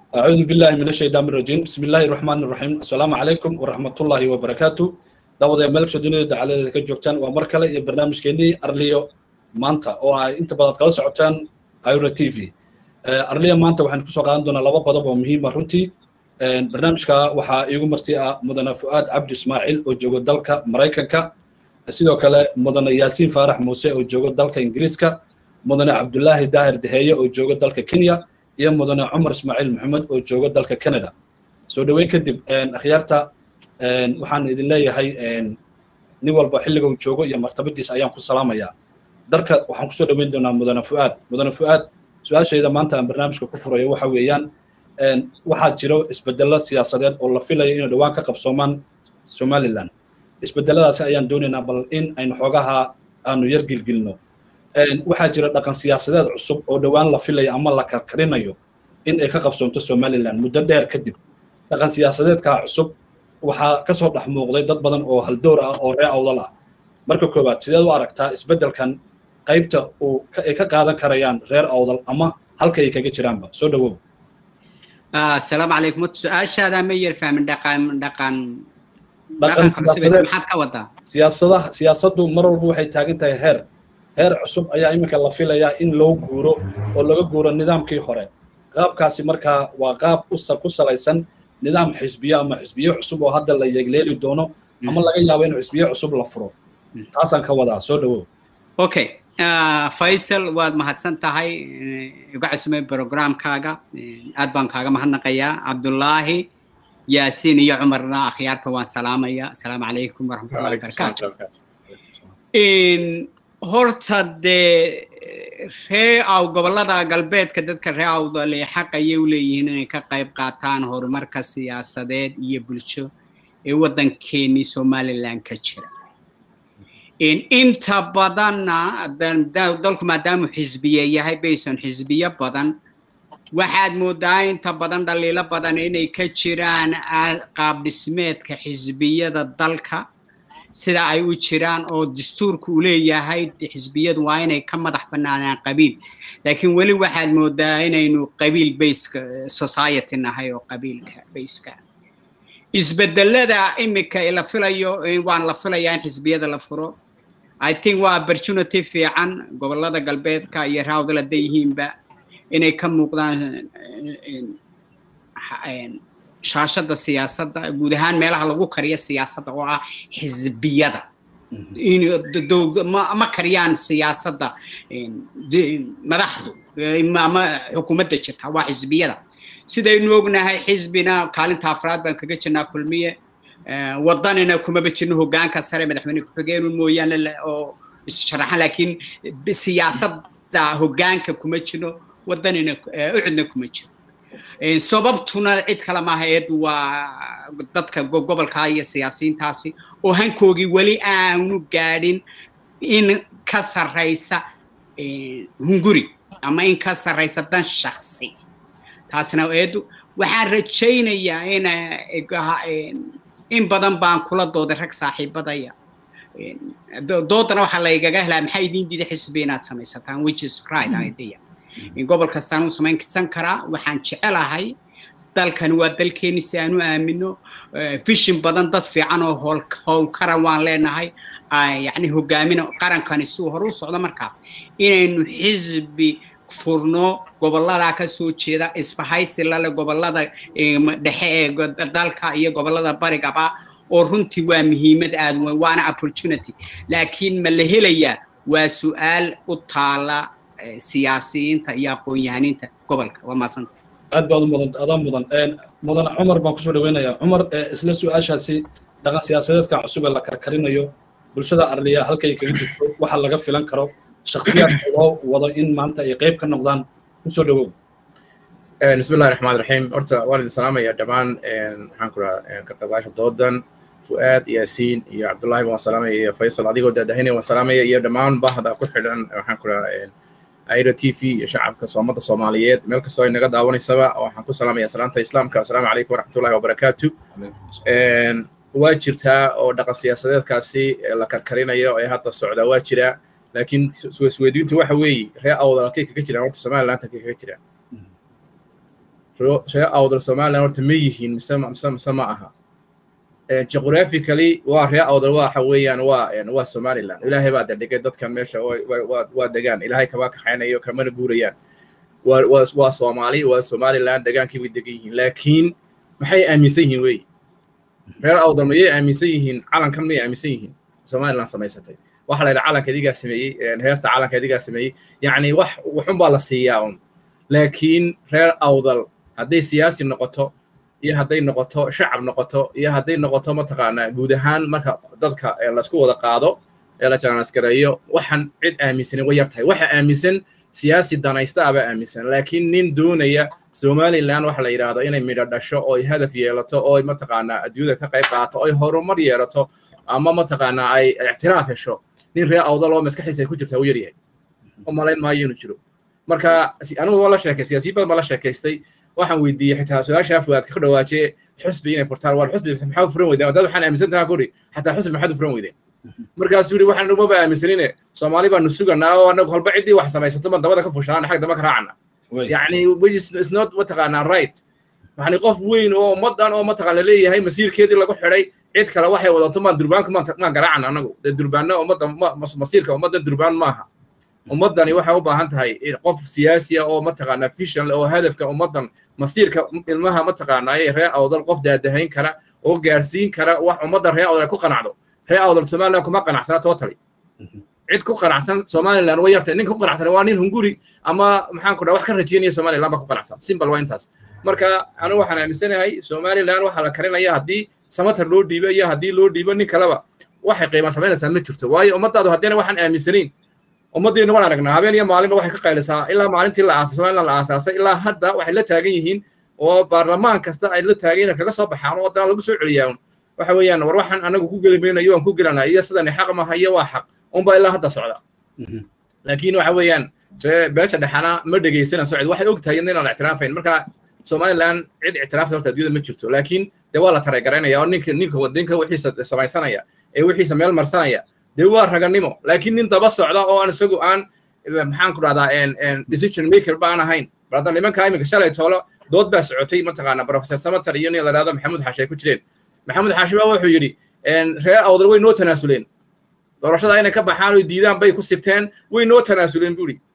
أعوذ بالله من الشيطان الرجيم بسم الله الرحمن الرحيم السلام عليكم ورحمة الله وبركاته دعوة ملك سجنة على كجوكتان ومركلة برنامج كيني أرليو مانتا أو أنت بدأت كلا سعوتان أيورا تي في أرليو مانتا وحن كسو قادم دونا لبا قضب ومهمة رنتي برنامجka waxaa iigu marti ah mudane fu'aad cabdi ismaaciil oo joogo dalka maraykanka sidoo kale mudane yaasiin faarax muuse oo joogo dalka ingiriiska mudane cabdulaahi daahir daheeye oo joogo dalka kenya iyo mudane cumar ismaaciil maxamed oo joogo dalka canada soo dhoweyn kadib akhyaarta waxaan idin leeyahay nin walba xilliga uu joogo iyo martabadiisa ayaan ku salaamayaa darka waxaan kusoo dhoweyn doonaa mudane fu'aad mudane fu'aad su-aashayda maanta aan barnaamijka ku furayo waxa weeyaan waxaa jiro isbedelo siyaasadeed oo la filayo inay dhowaan ka qabsoomaan somaliland isbedeladaasi ayaan doonaynaa bal in aynu xoogaha aanu yar gilgilno waxaa jira dhaqan siyaasadeed cusub oo dhowaan la filayo ama la karkarinayo in ay ka qabsoonto somaliland muddo dheer kadib dhaqan siyaasadeedkaa cusub waxaa kasoo dhex muuqday dad badan oo haldoor ah oo ree awdal ah marka koowaad sideed u aragtaa isbedelkan qaybta uu ay ka qaadan karayaan reer awdal ama halka ay kaga jiraanba soo dhawow asalaamu calaykum wata su-aashaada ma yar fahmin dhaqan dhaqan dhaqan siyaasadeed maxaad ka wadaa siyaasadaha siyaasaddu mar walba waxay taagan tahay heer heer cusub ayaa iminka la filayaa in loo guuro oo laga guuro nidaamkii hore qaabkaasi markaa waa qaab ku salaysan nidaam xisbiyo ama xisbiyo cusub oo hadda la yeegleeli doono ama laga yaabo in xisbiyo cusub la furo taasaan ka wadaa soo dhawow okay faysal waad mahadsan tahay iga cusumay programkaaga aad baan kaaga mahadnaqayaa cabdullaahi yaasiin iyo cumarna akhyaarta waan salaamaya asalaamu calaykum waraxmatullahi wabarakaatu horta dee ree aw gobollada galbeedka dadka ree awdale xaq ayay u leeyihiin inay ka qayb qaataan horumarka siyaasadeed iyo bulsho ee waddankeennii somaliland ka jira inta badanna dalku maadaamu xisbiye yahay bayson xisbiyo badan waxaad moodaa inta badan dhaliilo badan inay ka jiraan qaab dhismeedka xisbiyada dalka sida ay u jiraan oo dastuurku uu leeyahay xisbiyadu waa inay ka madax bannaanaan qabiil laakiin weli waxaad moodaa inaynu qabiil bayska society nahay oo qabiilka bayska isbedelada imika la filayo waan la filayaa in xisbiyada la furo i think waa opportunity fiican gobolada galbeedka iyo raawdal hadday yihiinba inay ka muuqdaan shaashada siyaasadda guud ahaan meelaha lagu kariyo siyaasadda oo ah xisbiyada ma kariyaan siyaasadda madaxdu ama xukuumadda jirta waa xisbiyada sidaynu ognahay xisbina kaalinta afraad baan kaga jirnaa kulmiye wadanina kumaba jirno hogaanka sare madaxweyne ku-xigeenun mooyaane oo issharaxan laakiin siyaasadda hogaanka kuma jirno wadanina ucidna kuma jiro sababtuna cid kale maaha eed waa dadka gobolka iyo siyaasiyiintaasi oo hankoogii weli aanu gaadhin in ka sarraysa hunguri ama in ka sarraysa dan shaksi taasna eedu waxaan rajaynayaa in in badan baan kula dooday rag saaxiibadaya doodana waxaa laygaga helaa maxaa idiin diida xisbi inaad samaysataan which is right idea gobol kastaan u samaysan karaa waxaan jecelahay dalkani waa dalkeeni si aan u aamino fishin badan dad fiican oo howlkara waan leenahay yani hogaamina qarankani si uu hore u socdo markaa inaynu xisbi furno gobollada ka soo jeeda isbahaysi lale gobollada dhexe ee dalka iyo gobollada barigaba oo runtii waa muhiimad aad weyn waana opportunity laakiin ma la helayaa waa su-aal u taala siyaasiyiinta iyo aqoon-yahaniinta gobolka waa maasanta aad baad u mudan adaa mudan mudane cumar baan kusoo dhaweynayaa cumar isla su-aashaasi dhaqan siyaasadeedka cusub ee la karkarinayo bulshada arliya halkay kaga jirto waxa laga filan karo shaksiyaadka loo wado in maanta ay qayb ka noqdaan kusoo dhawow بسم الله الرحمن الرحيم horta waan idin salaamaya dhammaan maxaan ku rahaa ka qaybgaasha doodan fu'aad yaasiin iyo cabdullaahi waan salaamaya iyo faysal adigoo daadahinaya waan salaamaya iyo dhammaan bahda ku xidhan waxaan ku rahaa aira t v iyo shacabka soomada soomaaliyeed meel kastoo ay naga daawanaysaba waxaan ku salaamaya salaanta islaamka asalaamu calaykum waraxmatullahi wabarakaatu waa jirtaa oo dhaqan siyaasadeedkaasi la karkarinayo ee hadda socda waa jiraa laakiin isweydiintu waxa weeye ree awdal halkay kaga jiraan horta somaliland halkay kaga jiraan ree awdal somaliland horta ma yihiin mise mise mise ma aha geographically waa ree awdal waxa weeyaan waa waa somaliland ilaahay baa dhigay dadkan meesha waa degaan ilaahay kama kaxaynayo kamana guurayaan waa waa waa soomaali waa somaliland degaankii bay degan yihiin laakiin maxay aaminsan yihiin wey reer awdal mayay aaminsan yihiin calankan mayay aaminsan yihiin somaliland samaysatay waxa la yidhaha calanka idigaa sameeyey heesta calanka idigaa sameeyey yacni wax waxun baa la siiyaa un laakiin reer awdal hadday siyaasi noqoto iyo hadday noqoto shacab noqoto iyo hadday noqoto mataqaanaa guud ahaan marka dadka laisku wada qaado ee la janaasgareeyo waxaan cid aaminsanin way yar tahay waxa aaminsan siyaasi danaysta abaa aaminsan laakiin nin doonaya somaliland waxa la yidhaahdo inay midho dhasho oo ay hadaf yeelato oo ay mataqaanaa adduunyada ka qayb qaato oo ay horumar yeelato ama mataqaanaa ay ictiraaf hesho nin reer awdal oo maskaxiisa ay ku jirtaa u yaryahay u malayn maayo inuu jiro marka anigu waa la sheekay siyaasiyin badan baa la sheekaystay waxaan weydiiyey xitaa su-aasha fuaadka ka dhawaajiye xusbi inay furtaan waa xusbi maxaa u furan weydeen dad waxaan aaminsan tahaa kuri xataa xusbi maxaad u furan weydeen markaasuu yidhi waxaan umaba aaminsanine soomaali baanu suganaa oo anagu holba ciddii wax samaysato ban dabada ka fushanaan xag damba ka raacana yacni is not mataqaanaa right yani qof weyn oo ummadan oo mataqaana leeyahay masiirkeedii lagu xidhay cid kale waxay wadato maan durbaanka maan garaacana anagu dee durbaanna ummadda masiirka ummaddan durbaan maaha ummaddani waxay u baahan tahay qof siyaasiya oo mataqaanaa vision oo hadafka ummaddan masiirka ilmaha mataqaanaa ee ree awdal qof daadahayn kara oo gaarsiin kara wax ummadda ree awdal ku qanacdo ree awdal somaliland kuma qanacsana totally cid ku qanacsan somaliland way yartay ninka ku qanacsan waa nin hunguri ama maxaan ku dhaha wax ka rajeynaya somaliland baa ku qanacsan simple waa intaas marka anigu waxaan aaminsanahay somaliland waxaa la karinaya haddii samatar loo dhiibo iyo haddii loo dhiibo nin kaleba waxay qiima samaynaysaa ma jirto waayo ummaddaadu haddayna waxaan aaminsanayn ummaddeenu waan aragnaa habeen iyo maalinba waxay ka qaylisaa ilaa maalintii la aasay somaliland la aasaasay ilaa hadda waxay la taagan yihiin oo baarlamaan kasta ay la taageen kaga soo baxaan oo haddana lagu soo celiyaa waxa weeyaan war waxaan anagu ku geli maynayo waan ku gelanaa iyo sidani xaq ma hayo waa xaq unbaa ilaa hadda socda laakiin waxa weeyaan beesha dhexana ma dhegaysana socod waxay og tahay inaan la ictiraafayn marka somaliland cid ictiraafta horta adduunyada ma jirto laakiin dee waa la tareegaraynaya oo ninka ninka wadinka wixiisa samaysanaya ee wixiisa meel marsanaya dee waa raganimo laakiin nin daba socda oo aan isagu aan maxaan ku dhahdaa decision maker ba aan ahayn barada nimanka iminka shalay toolo dood baa socotay mataqaana professor samatar iyo nin la dhahdo maxamuud xaashi ay ku jireen maxamuud xaashi baa wuxuu yidhi reer awdal way noo tanaasuleen doorashada inay ka baxaan oo diidaan bay ku sirteen way noo tanaasuleen buu yidhi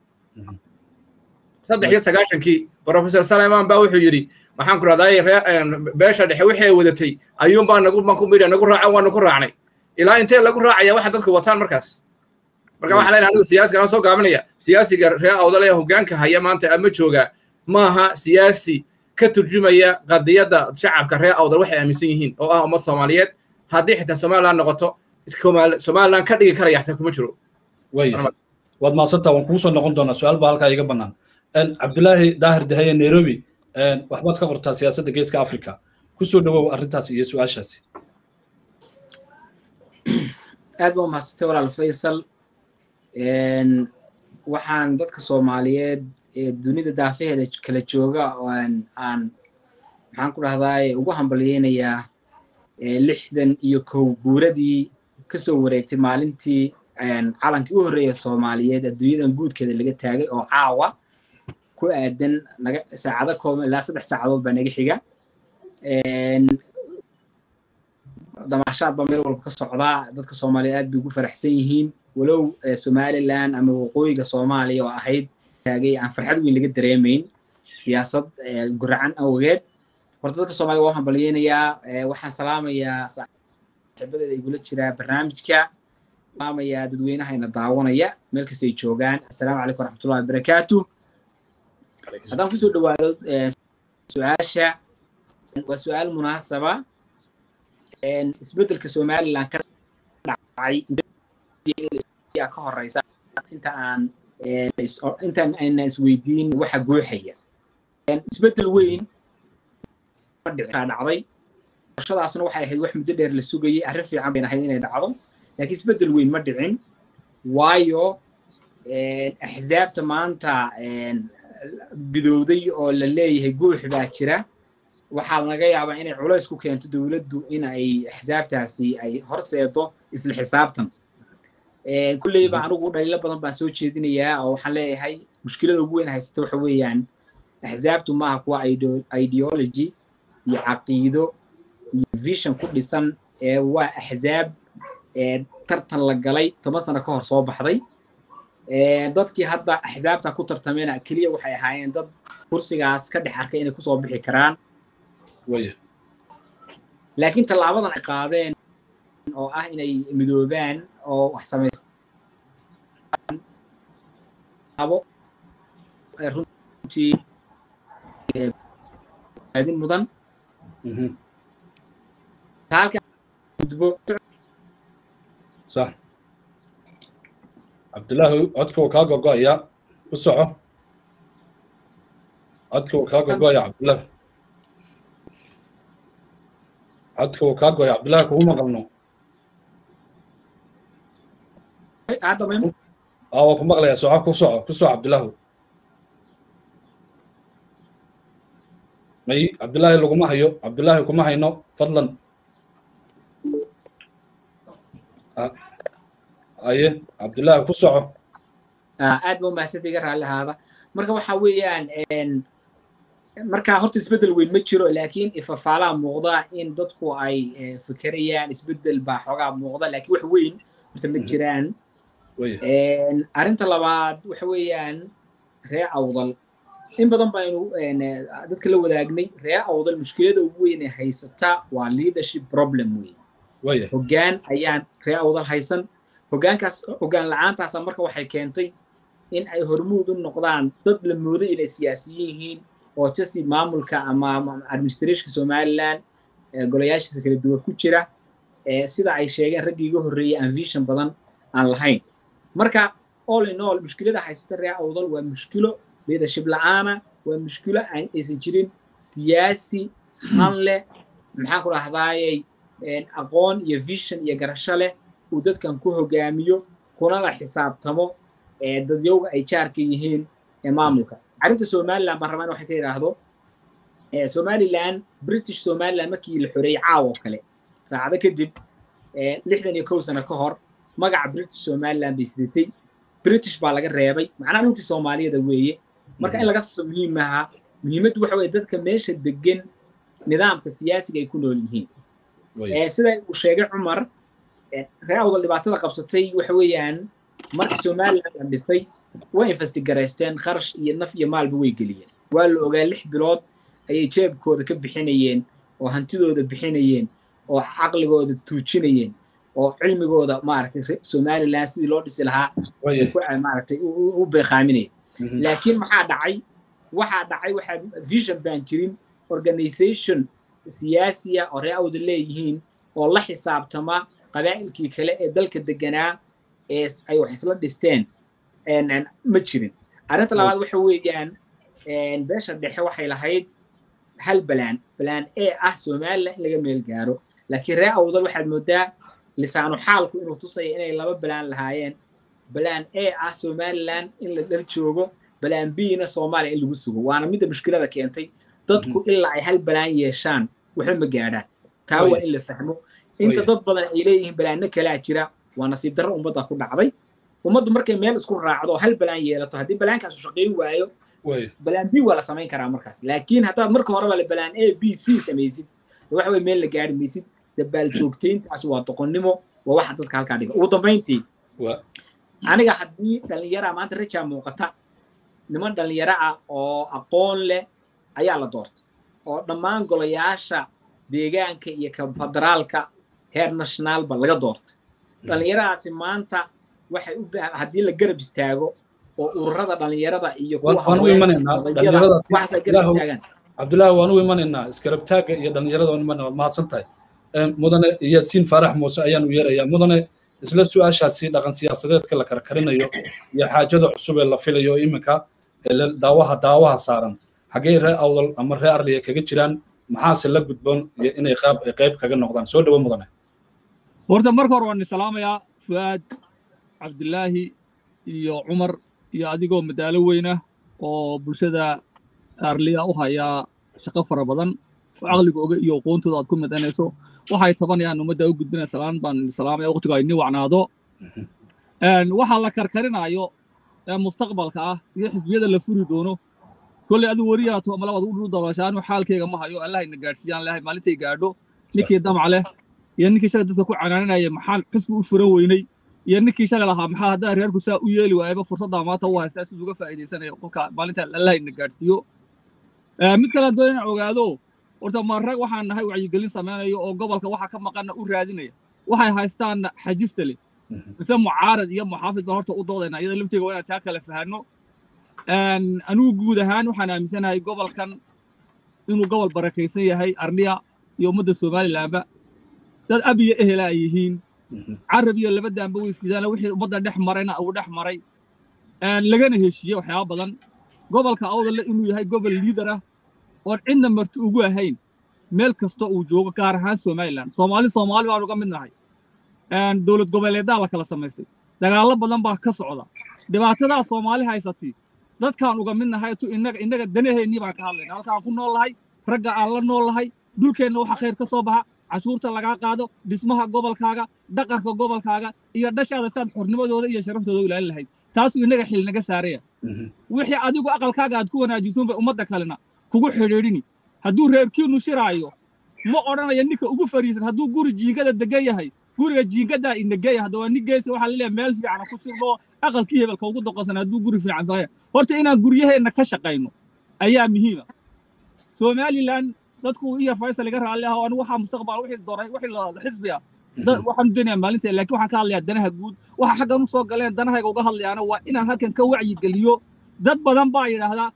saddex iyo sagaashankii professor salaiman baa wuxuu yidhi maxaan ku dhahdaa beesha dhexe wixii ay wadatay ayuunbaa nagu maku midha nagu raaca waanu ku raacnay ilaa intee lagu raacaya waxa dadku wataan markaas marka waxaa leeyahay anigu siyaasiga aan soo gaabinaya siyaasiga reer awdal ee hoggaanka haya maanta ama jooga maaha siyaasi ka turjumaya qadiyadda shacabka reer awdal waxay aaminsan yihiin oo ah ummad soomaaliyeed haddii xitaa somaliland noqoto somaliland ka dhigi karaya xitaa kuma jiro waad maadsantaa waan kugu soo noqon doonaa su-aal baa halkaa iga bannaan cabdulaahi daahir daheye nairobi waxbaad ka qortaa siyaasadda geeska africa ku soo dhawow arrintaas iyo su-aashaasi aad baa umahadsantay walaal faysal waxaan dadka soomaaliyeed ee dunida daafaheeda kala jooga aan aan maxaan ku dhahdaa ugu hambalyeynayaa lixdan iyo kow guuradii kasoo wareegtay maalintii calankii u horreeya soomaaliyeed adduunyadan guudkeeda laga taagay oo caawa ku aadan naga saacado kooban ilaa saddex saacadood baa naga xiga damaashaad baa meel walba ka socdaa dadka soomaaliya aad bay ugu faraxsan yihiin walow somaliland ama waqooyiga soomaaliya oo ahayd taagay aan farxad weyn laga dareemayn siyaasad guracan awgeed horta dadka soomaaliya waa hambalyeynayaa waxaan salaamayaa saaxiibadeeda igula jiraa barnaamijka salaamayaa dadweynahayna daawanaya meel kasta ay joogaan assalaamu calaykum waraxmatullahi wabarakaatu haddaan kusoo dhawaado su-aasha waa su-aal munaasaba isbeddelka somaliland ka dhacay ka horeysa inta aan intaan ayna isweydiin waxa guuxaya isbeddel weyn dhacday doorashadaasna waxay ahayd wax muddo dheer la sugayay arrin fiican bayna ahayd inay dhacdo laakiin isbeddel weyn ma dhicin waayo axsaabta maanta bidowday oo la leeyahay guux baa jira waxaa laga yaabaa inay culays ku keento dowladdu in ay axsaabtaasi ay horseedo isla xisaabtan kulleyba anigu dhaliilo badan baan soo jeedinayaa oo waxaan leeyahay mushkilada ugu weyn haysata waxa weeyaan axsaabtu maaha kuwa ideology iyo caqiido iyo vision ku dhisan ee waa axsaab tartan la galay toban sano ka hor soo baxday dadkii hadda axsaabta ku tartameyna keliya waxay ahaayeen dad kursigaas ka dhex arkay inay kusoo bixi karaan laakiin tallaabadan ay qaadeen oo ah inay midoobaan oo wax samaystaan runtii aadin mudan gudbo صح عبد الله عدك وكاغو قايا بسعه عدك وكاغو قايا عبد الله عدك وكاغو يا عبد الله هو مقلنو هذا ما اه كم مقلة يا سعى كسعة كسعة عبد الله مي عبد الله اللي كما هيو عبد الله كما هينو فضلا aye cabdullaahi ku soco aad ba umahadsan iga raalli ahaada marka waxa weeyaan marka horta isbeddel weyn ma jiro laakiin ifafaalaha muuqda in dadku ay fikerayaan isbeddel baa xoogaa muuqda laakiin wax weyn horta ma jiraan arrinta labaad waxa weeyaan ree awdal in badan baynu dadka la wadaagnay ree awdal mushkilada ugu weyn ee haysata waa leadership problem weyn hoggaan ayaan ree awdal haysan hoggaankaas hoggaan la-aantaasa marka waxay keentay in ay hormuud u noqdaan dad la mooday inay siyaasiyiin yihiin oo justi maamulka ama administrationka somaliland golayaashiisa kala duwan ku jira sida ay sheegeen raggii iga horreeyey aan vision badan aan lahayn marka all in all mushkilada haysata ree awdal waa mushkilo leadership la-aana waa mushkilo aysan jirin siyaasi han leh maxaan ku dhahdaayey aqoon iyo vision iyo garasho leh uu dadkan ku hogaamiyo kunala xisaabtamo dadyowga ay jaarka yihiin maamulka arrinta somaliland baan rabaa in waxay ka yidhaahdo somaliland british somaliland markii la xoreeyey caawo kale saacado kadib lixdan iyo kow sano ka hor magaca british somaliland bay sidatay british baa laga reebay macnaha dhulkii soomaaliyada weeye marka in laga saso muhiim ahaa muhiimaddu waxa weye dadka meesha degan nidaamka siyaasiga ay ku nool yihiin sida uu sheegay cumar ree awdal dhibaatada qabsatay waxa weeyaan markii somaliland la dhisay way investigaraysteen kharash iyo naf iyo maalba way geliyeen waa la ogaa lix bilood ayay jeebkooda ka bixinayeen oo hantidooda bixinayeen oo caqligooda tuujinayeen oo cilmigooda maaragtay somaliland sidii loo dhisi lahaa maaragtay u beeqaaminayeen laakiin maxaa dhacay waxaa dhacay waxaa vision baan jirin organization siyaasiya oo ree awda leeyihiin oo la xisaabtama qabaa'ilkii kale ee dalka deganaa ee ay wax isla dhisteen ma jirin arrinta labaad waxa weeyaan beesha dhexe waxay lahayd hal balaan balaan e ah somaliland in laga meel gaaro laakiin ree awdal waxaad moodaa lisaanu xaalku inuu tusaya inay laba balaan lahaayeen balaan e ah somaliland in la dhal joogo balaan bna soomaaliya in lagu sugo waana midda mushkilada keentay dadku ilaa ay hal balaan yeeshaan waxba ma gaadhaan taa waa in la fahmo inta dad badan ay leeyihiin balaanno kalaa jira waa nasiib darro ummadda ku dhacday ummaddu markay meel isku raacdo hal balaan yeelato haddii balaankaasu shaqayn waayo balaan b waa la samayn karaa markaas laakiin haddaad marka horeba le balaan a b c samaysid waxa weye meel la gaari maysid dabaal joogtayntaas waa doqonnimo waa waxa dadka halkaa dhiga ugu dambayntii aniga haddii dhallinyara maanta rajaa muuqata niman dhallinyaro ah oo aqoon leh ayaa la doortay oo dhammaan golayaasha deegaanka iyo ka federaalka heer nationaalba laga doortay dhallinyaradaasi maanta waxay u haddii la garab istaago oo ururada dhallinyarada iyo cabdullaahi waan u imanaynaa iskarabtaagga iyo dhallinyarada waan imanaa waad mahadsan tahay mudane yaasiin faarax muuse ayaan u yeerayaa mudane isla su-aashaasi dhaqan siyaasadeedka la karkarinayo iyo xaajada cusub ee la filayo iminka daawaha daawaha saaran xaggee ree awdal ama ree arliya kaga jiraan maxaase la gudboon inay qayb kaga noqdaan soo dhawo mudane horta marka hore waan islaamayaa fuaad cabdilaahi iyo cumar iyo adigoo madaalo weynah oo bulshada arliya u hayaa shaqo fara badan oo caqligooga iyo aqoontooda aad ku midanayso waxay tabanayaan ummadda u gudbinaya salaan baan salaamaya waqtigu ay ni wacnaado waxaa la karkarinaayo ee mustaqbalka ah iyo xisbiyada la furi doono kolley adigu wariyaato ama labaad u dalooshaanu xaalkeyga ma hayo allah ina gaadhsiiyaan lahay maalintay gaadho ninkii damac leh iyo ninkii shalay dadka ku canaananaya maxaan xisbi u furan weynay iyo ninkii shalay lahaa maxaa haddaa reerku saa u yeeli waayaba fursaddaa maanta u haystaa siduu uga faa'iidaysanayo kolka maalinta allah ina gaadhsiiyo mid kale haddoo inaan ogaado horta ma rag waxaan nahay wacyigelin samaynayo oo gobolka waxa ka maqanna u raadinaya waxay haystaanna xajista leh mise mucaarad iyo muxaafid baan horta u doodayna iyada lafteega waa inaan taa kala fahanno anigu guud ahaan waxaan aaminsanahay gobolkan inuu gobol barakaysan yahay arniya iyo ummadda somalilanba dad ab iyo ehela ay yihiin carab iyo laba daanba weyskiisaana wixii ummadda dhex marayna uu dhex maray lagana heshiiye waxyaaba badan gobolka awdalle inuu yahay gobol liidar ah oon cidna marti ugu ahayn meel kasta uu joogo gaar ahaan somalilan soomaali soomaali baan uga mid nahay dowlad goboleedaa la kala samaystay dagaallo badan baa ka socda dhibaatadaa soomaali haysatay dadkaan uga mid nahay tu innaga innaga danaheennii baan ka hadlayna halkaan ku nool lahay ragga aan la nool lahay dhulkeenna waxa khayr ka soo baxa cashuurta lagaa qaado dhismaha gobolkaaga dhaqanka gobolkaaga iyo dhashaada saad xornimadooda iyo sharaftooda u ilaalin lahayd taasuu innaga xil naga saaraya wixii adigu aqalkaaga aad ku wanaajisun bay ummadda kalena kugu xidhiidhini hadduu reerkiinnu shiraayo ma odhanaya ninka ugu fariisan hadduu guri jiingada degan yahay guriga jiingadaa inageeya hadda waa nin geesi waxaa laleeyahay meel fiican ku shirno aqalkii hebelka ugu doqonsan hadduu guri fiican tahay horta inaan guryaheenna ka shaqayno ayaa muhiima somalilan dadku iyo faysal iga raalli ah oo anigu waxaa mustaqbal wixii doray wixii xisbi ah waxaan doonayaa maalinta laakiin waxaan ka hadlayaa danaha guud waxa xaggan u soo galeen danahayga uga hadlayaana waa inaan halkan ka wacyi geliyo dad badan baa yidhaahdaa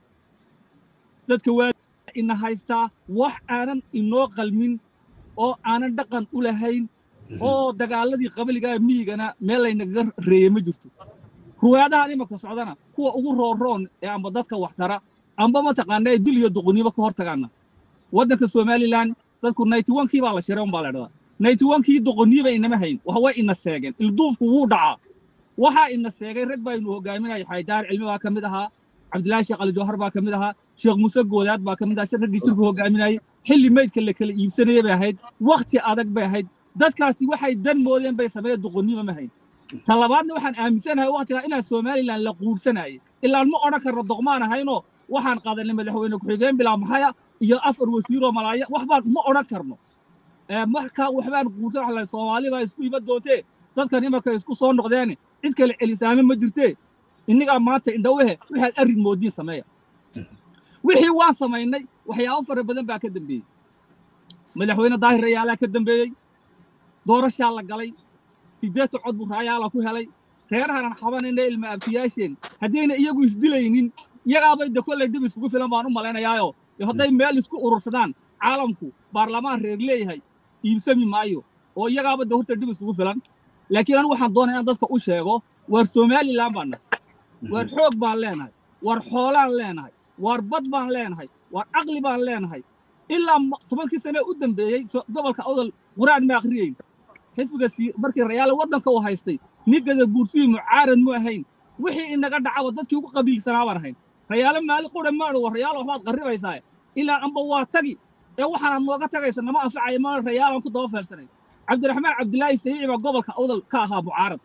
dadka waa ina haystaa wax aanan inoo qalmin oo aanan dhaqan u lahayn oo dagaaladii qabiligaa miyigana meel laynagaga reeyey ma jirto ruwaadahan imanka socdana kuwa ugu roonroon ee amba dadka waxtara amba mataqaana ee dil iyo duquniimo ka hor tagaana waddanka somalilan dadku ninety onkii baa la shiray un baa la dhahdaa ninety onkii duquniiba inama hayn way ina seegeen ilduufku wuu dhacaa waxaa ina seegay rag baynu hogaaminaya xaydaar cilmi baa ka mid ahaa cabdilaahi sheekh ali jawhar baa ka mid ahaa sheekh muuse goodaad baa ka mid ahaa raggii shirku hogaaminayay xilli meydka la kala iibsanaya bay ahayd wakhti adag bay ahayd dadkaasi waxay dan moodeen bay sameeyeen duqoniima ma hayn ta labaadna waxaan aaminsanahay wakhtigaa inaan somalilan la quursanayay ilaan ma odhan karno doqmaan ahaynoo waxaan qaadanay madaxweyne ku-xigeen bilaa maxaya iyo afar wasiiroo malaaya wax baan ma odhan karno marka waxbaan quursan wax lahay soomaali baa isku iba doontee dadkan imarka isku soo noqdeene cid kale celisaano ma jirtee innigaa maanta indhawehe waxaad arrin moodiin sameeya wixii waan samaynay waxyaabo fara badan baa ka dambeeyey madaxweyne daahir rayaalaa ka dambeeyey doorashaa la galay sideedta cod buu raayaala ku helay reerahanan xabanayna ilma abtiyaasheen haddayna iyagu isdilaynin iyagaabay de kolley dhib iskugu filan baan u malaynayaayo hadday meel isku urursadaan caalamku baarlamaan reer leeyahay iibsami maayo oo iyagaaba de horta dhib iskugu filan laakiin anigu waxaan doonaya inaan dadka u sheego waar somalilan baan nahay waar xoog baan leenahay waar xoolaan leenahay waar bad baan leenahay waar caqli baan leenahay ilaa tobankii sane u dambeeyey gobolka awdal quraan ma akhriyeyn xisbiga markii rayaale waddanka uu haystay nigada buursiyi mucaarad mu ahayn wixii inaga dhacaba dadkii ugu qabiilsanaa baan ahayn rayaale maali qura maadho war rayaale waxbaad qarribaysaa ilaa amba waa tagi ee waxaanaad nooga tagaysa nama anfacaya ma rayaalan ku daba feelsanay cabdiraxmaan cabdilaahi sayiici baa gobolka awdal ka ahaa mucaarad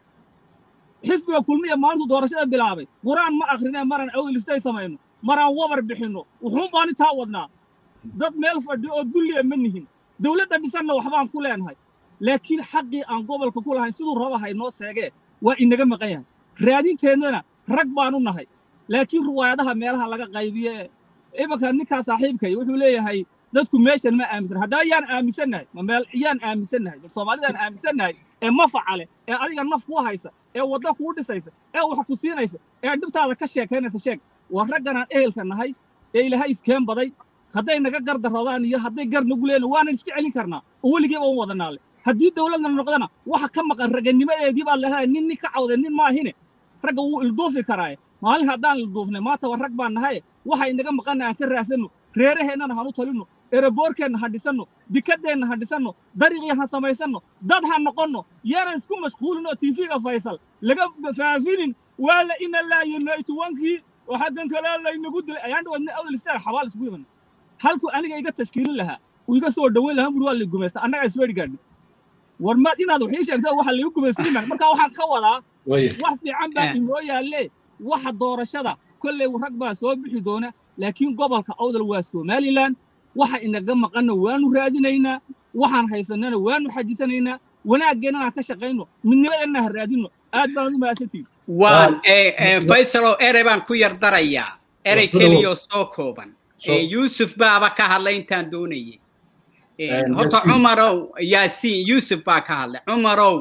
xisbiga kulmiya maalintu doorashada bilaabay quraan ma akrinee maraan awdal istay samayno maraan wabar bixinno wuxuun baan intaa wadnaa dad meel fadhi oo dulliya ma nihin dowladda dhisanna waxbaan ku leenahay laakiin xaqii aan gobolka ku lahayn siduu rabahay noo seegee waa inaga maqan yahay raadinteennana rag baanu nahay laakiin ruwaayadaha meelaha laga qaybiye imanka ninkaa saaxiibkay wuxuu leeyahay dadku meeshan ma aaminsan haddaa yaan aaminsannahay ma meel yaan aaminsannahay bal soomaalidaan aaminsannahay ee mafaca leh ee adiga naf kuu haysa ee wadda kuu dhisaysa ee wax ku siinaysa ee dhibtaada ka sheekaynaysa sheeg waa ragganaan ehelka nahay ee ilaahay iskeen baday hadday naga gardaroodaan iyo hadday gar nagu leena waanan iska celin karnaa oo weligeeba u wadanaale haddii dowladna noqdana waxa ka maqan raganimadeedii baa leedahay nin nin ka cawday nin maahine ragga wuu ilduufi karaaye maalin haddaan ilduufnay maantaba rag baan nahaye waxa inaga maqanna aan ka raadsanno reeraheennana han u talinno eraboorkeenna ha dhisanno dikadeenna ha dhisanno dariiqii ha samaysanno dad ha noqonno yaanan isku mashquulin oo tiifiga faysal laga faafinin waa la ina laayinaytuwankii oo xaggan kale laynagu dilay ayaan dhawadna awdal istaag xabaal isku iman halku aniga iga tashkiilin lahaa uu iga soo dhoweyn lahaa buri waa lay gumaysta annagaa isweeri gaadhi war maad inaad wax ii sheegta waxa laygu gumaystay iman marka waxaan ka wadaa wax fiican baa inoo yaalle waxa doorashada kolley rag baa soo bixi doona laakiin gobolka awdal waa somalilan waxa inaga maqanna waanu raadinaynaa waxaan haysannana waanu xajisanaynaa wanaaggeennana ka shaqayno midnimadeenna ha raadino aad baan u mahadsantihin waan faysalow erey baan ku yar darayaa erey keliyoo soo kooban yuusuf baaba ka hadlay intaan doonayay horta cumarow yaasiin yuusuf baa ka hadlay cumarow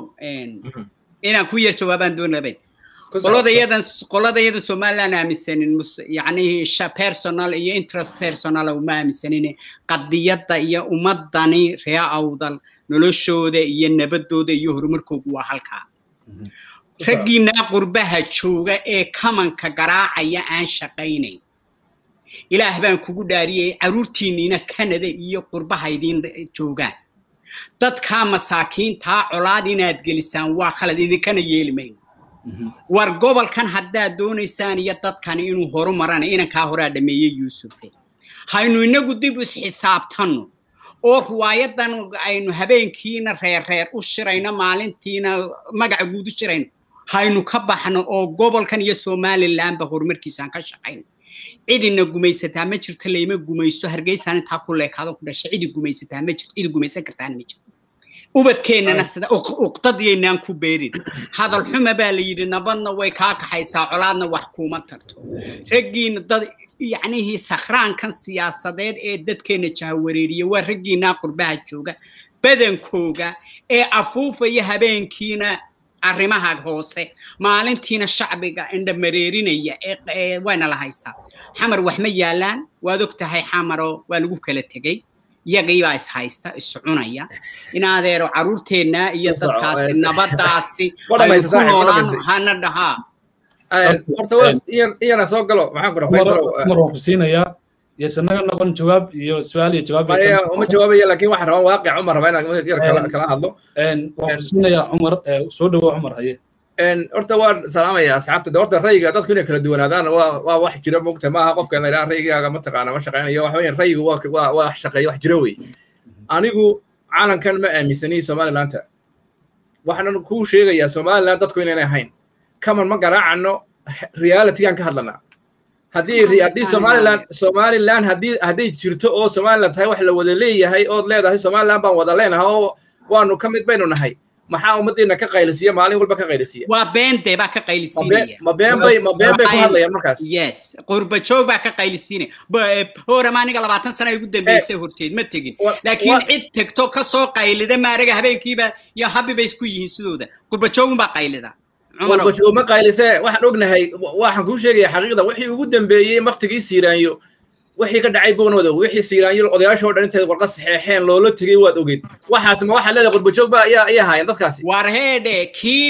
inaan ku yar jawaabaan doonabay qoladayadan qoladayadan somaliland aaminsanin yani personal iyo interest personal uma aaminsanin qadiyadda iyo ummadani ree awdal noloshooda iyo nabadooda iyo horumarkoogu waa halkaa raggiinaa qurbaha jooga ee kamanka garaacaya aan shaqaynayn ilaah baan kugu dhaariyay carruurtiinniina kanada iyo qurbaha idiin joogaan dadkaa masaakiintaa colaad inaad gelisaan waa khalad idinkana yeeli mayno war gobolkan haddaad doonaysaan iyo dadkani inuu horu marana inankaa horaa dhameeyey yuusufe haynu inagu dib isxisaabtanno oo riwaayadan aynu habeenkiina reerreer u shirayno maalintiina magaca guud u shirayno haynu ka baxno oo gobolkan iyo somalilandba horumarkiisaan ka shaqayno cidina gumaysataa ma jirto layma gumaysto hargeysaan intaa ku leekaado ku dhashay cidi gumaysataa ma jirto cidi gumaysan kartaan ma jirto ubadkeennana sida uqdadiyaynaan ku beerin hadal xuma baa la yidhi nabadna way kaa kaxaysaa colaadna wax kuuma tarto raggiina dad yacnihii sakhraankan siyaasadeed ee dadkeenna jahawareeriya waa raggiinaa qurbaha jooga badankooga ee afuufaya habeenkiina arrimaha hoose maalintiina shacbiga indha mareerinaya ee wayna la haystaa xamar wax ma yaalaan waad og tahay xamaro waa lagu kala tegey iyagiibaa is haysta is cunaya in adeero carruurteenna iyo dadkaasi nabadaasi aynu ku noolaan hana dhahaa horta waa iyana soo galo maxaan kura faysal mar waan ku siinayaa yesanaga noqon jawaab iyo su-aal iyo jawaab uma jawaabaya laakiin waxaan rabaa waaqic cumar rabaa inaan yar kala hadlo waan ku siinayaa cumar soo dhawo cumar haye horta waan salaamaya asxaabta de horta rayiga dadku inay kala duwanaadaan waa waa wax jira mogta maaha qofka la yidhaha rayigaaga mataqaana ma shaqaynayo waxa weeyaan rayigu waa waa waa wax shaqeeya wax jira wey anigu calankan ma aaminsani somalilanta waxaan kuu sheegayaa somaliland dadku inaynay ahayn kaman ma garaacano realitygaan ka hadlanaa haddii haddii somaliland somaliland haddii hadday jirto oo somaliland tahay wax la wada leeyahay ood leedahay somaliland baan wada leenahay oo waanu ka mid baynu nahay maxaa ummaddeena ka qaylisiya maalin walba ka qaylisiya waa beentee baa ka qaylisiinaya ma been bay ma been bay ku hadlayaan markaas yes qurbajoog baa ka qaylisiinaya horama aniga labaatan sana ugu dambeysay horteed ma tegin laakiin cid tegto ka soo qaylida maaraga habeenkiiba iyo habi bay isku yihiin sidooda qurbajoogun baa qaylida qurbajoog ma qaylise waxaan ognahay waxaan kuu sheegaya xaqiiqda wixii ugu dambeeyey maktigii siiraanyo wixii ka dhacay boonooda wixii siiraanyo odayaashoo dhan intay warqa saxeexeen loola tegey waad ogeyd waxaas ma waxaad leedahay qurbajoog ba ayaa ayaa haayeen dadkaasi war heedhe kii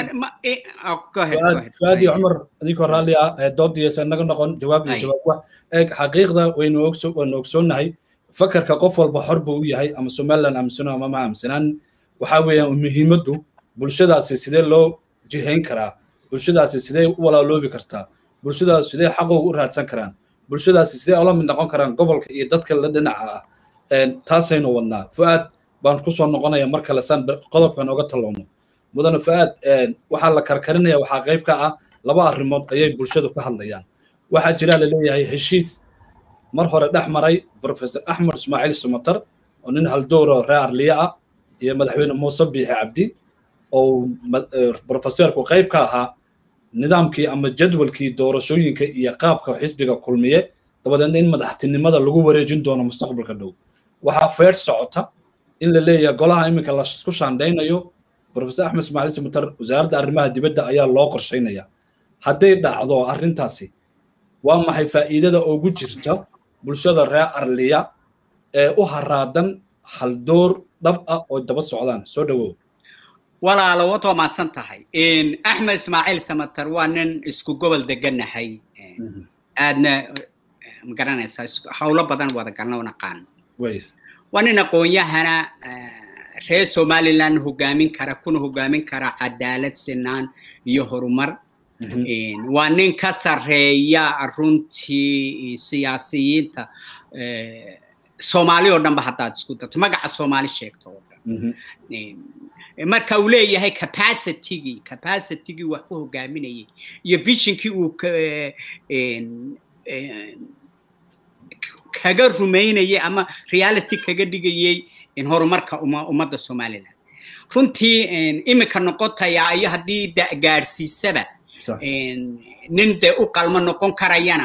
fuaadi cumar adinkoo raalli ah doodiyasa naga noqon jawaab iyo jawaab wax eeg xaqiiqda waynu ogso waynu ogsoonnahay fakarka qof walba xor buu u yahay ama somaliland aaminsano ama ma aaminsanaan waxaa weeyaan muhiimaddu bulshadaasi sidee loo jihayn karaa bulshadaasi sidee u walaaloobi kartaa bulshadaasi sidee xaqooga u raadsan karaan bulshadaasi sidee ola mid noqon karaan gobolka iyo dadka la dhinaca ah taasaynu wadnaa fu'aad baan ku soo noqonaya mar kale saan qodobkan oga tallowno mudane fu'aad waxaa la karkarinaya waxaa qayb ka ah laba arrimood ayay bulshadu ka hadlayaan waxaa jira la leeyahay heshiis mar hore dhex maray professor axmed ismaaciil sumatar oo nin haldooro reer arliya ah iyo madaxweyne muuse biixi cabdi oo professorku qayb ka ahaa nidaamkii ama jadwalkii doorashooyinka iyo qaabka xisbiga kulmiye dabadeedna in madaxtinimada lagu wareejin doono mustaqbalka dhow waxaa feer socota in la leeyahay golaha iminka laisku shaandaynayo professor axmed ismaaciil sumatar wasaaradda arrimaha dibadda ayaa loo qorshaynaya hadday dhacdo arrintaasi waa maxay faa'iidada ugu jirta bulshada reer arliya ee u haraadan haldoor dhab ah oo daba socdaan soo dhawow walaalo waad waa mahadsan tahay axmed ismaaciil samatar waa nin isku gobol deganahay aadna magaranaysaa howlo badan wada galna oo naqaan waa nin aqoon-yahana reer somaliland hogaamin kara kuna hogaamin kara cadaalad sinaan iyo horumar waa nin ka sarreeya runtii siyaasiyiinta soomaali oo dhanba haddaad isku darto magaca soomaali sheegto oo dhan marka uu leeyahay capacitygii capacitygii wax ku hogaaminayay iyo visionkii uu kaga rumaynayay ama reality kaga dhigayay horumarka ummadda somaliland runtii iminka noqotaya iyo haddii gaadhsiisaba nin dee u qalmo noqon karayana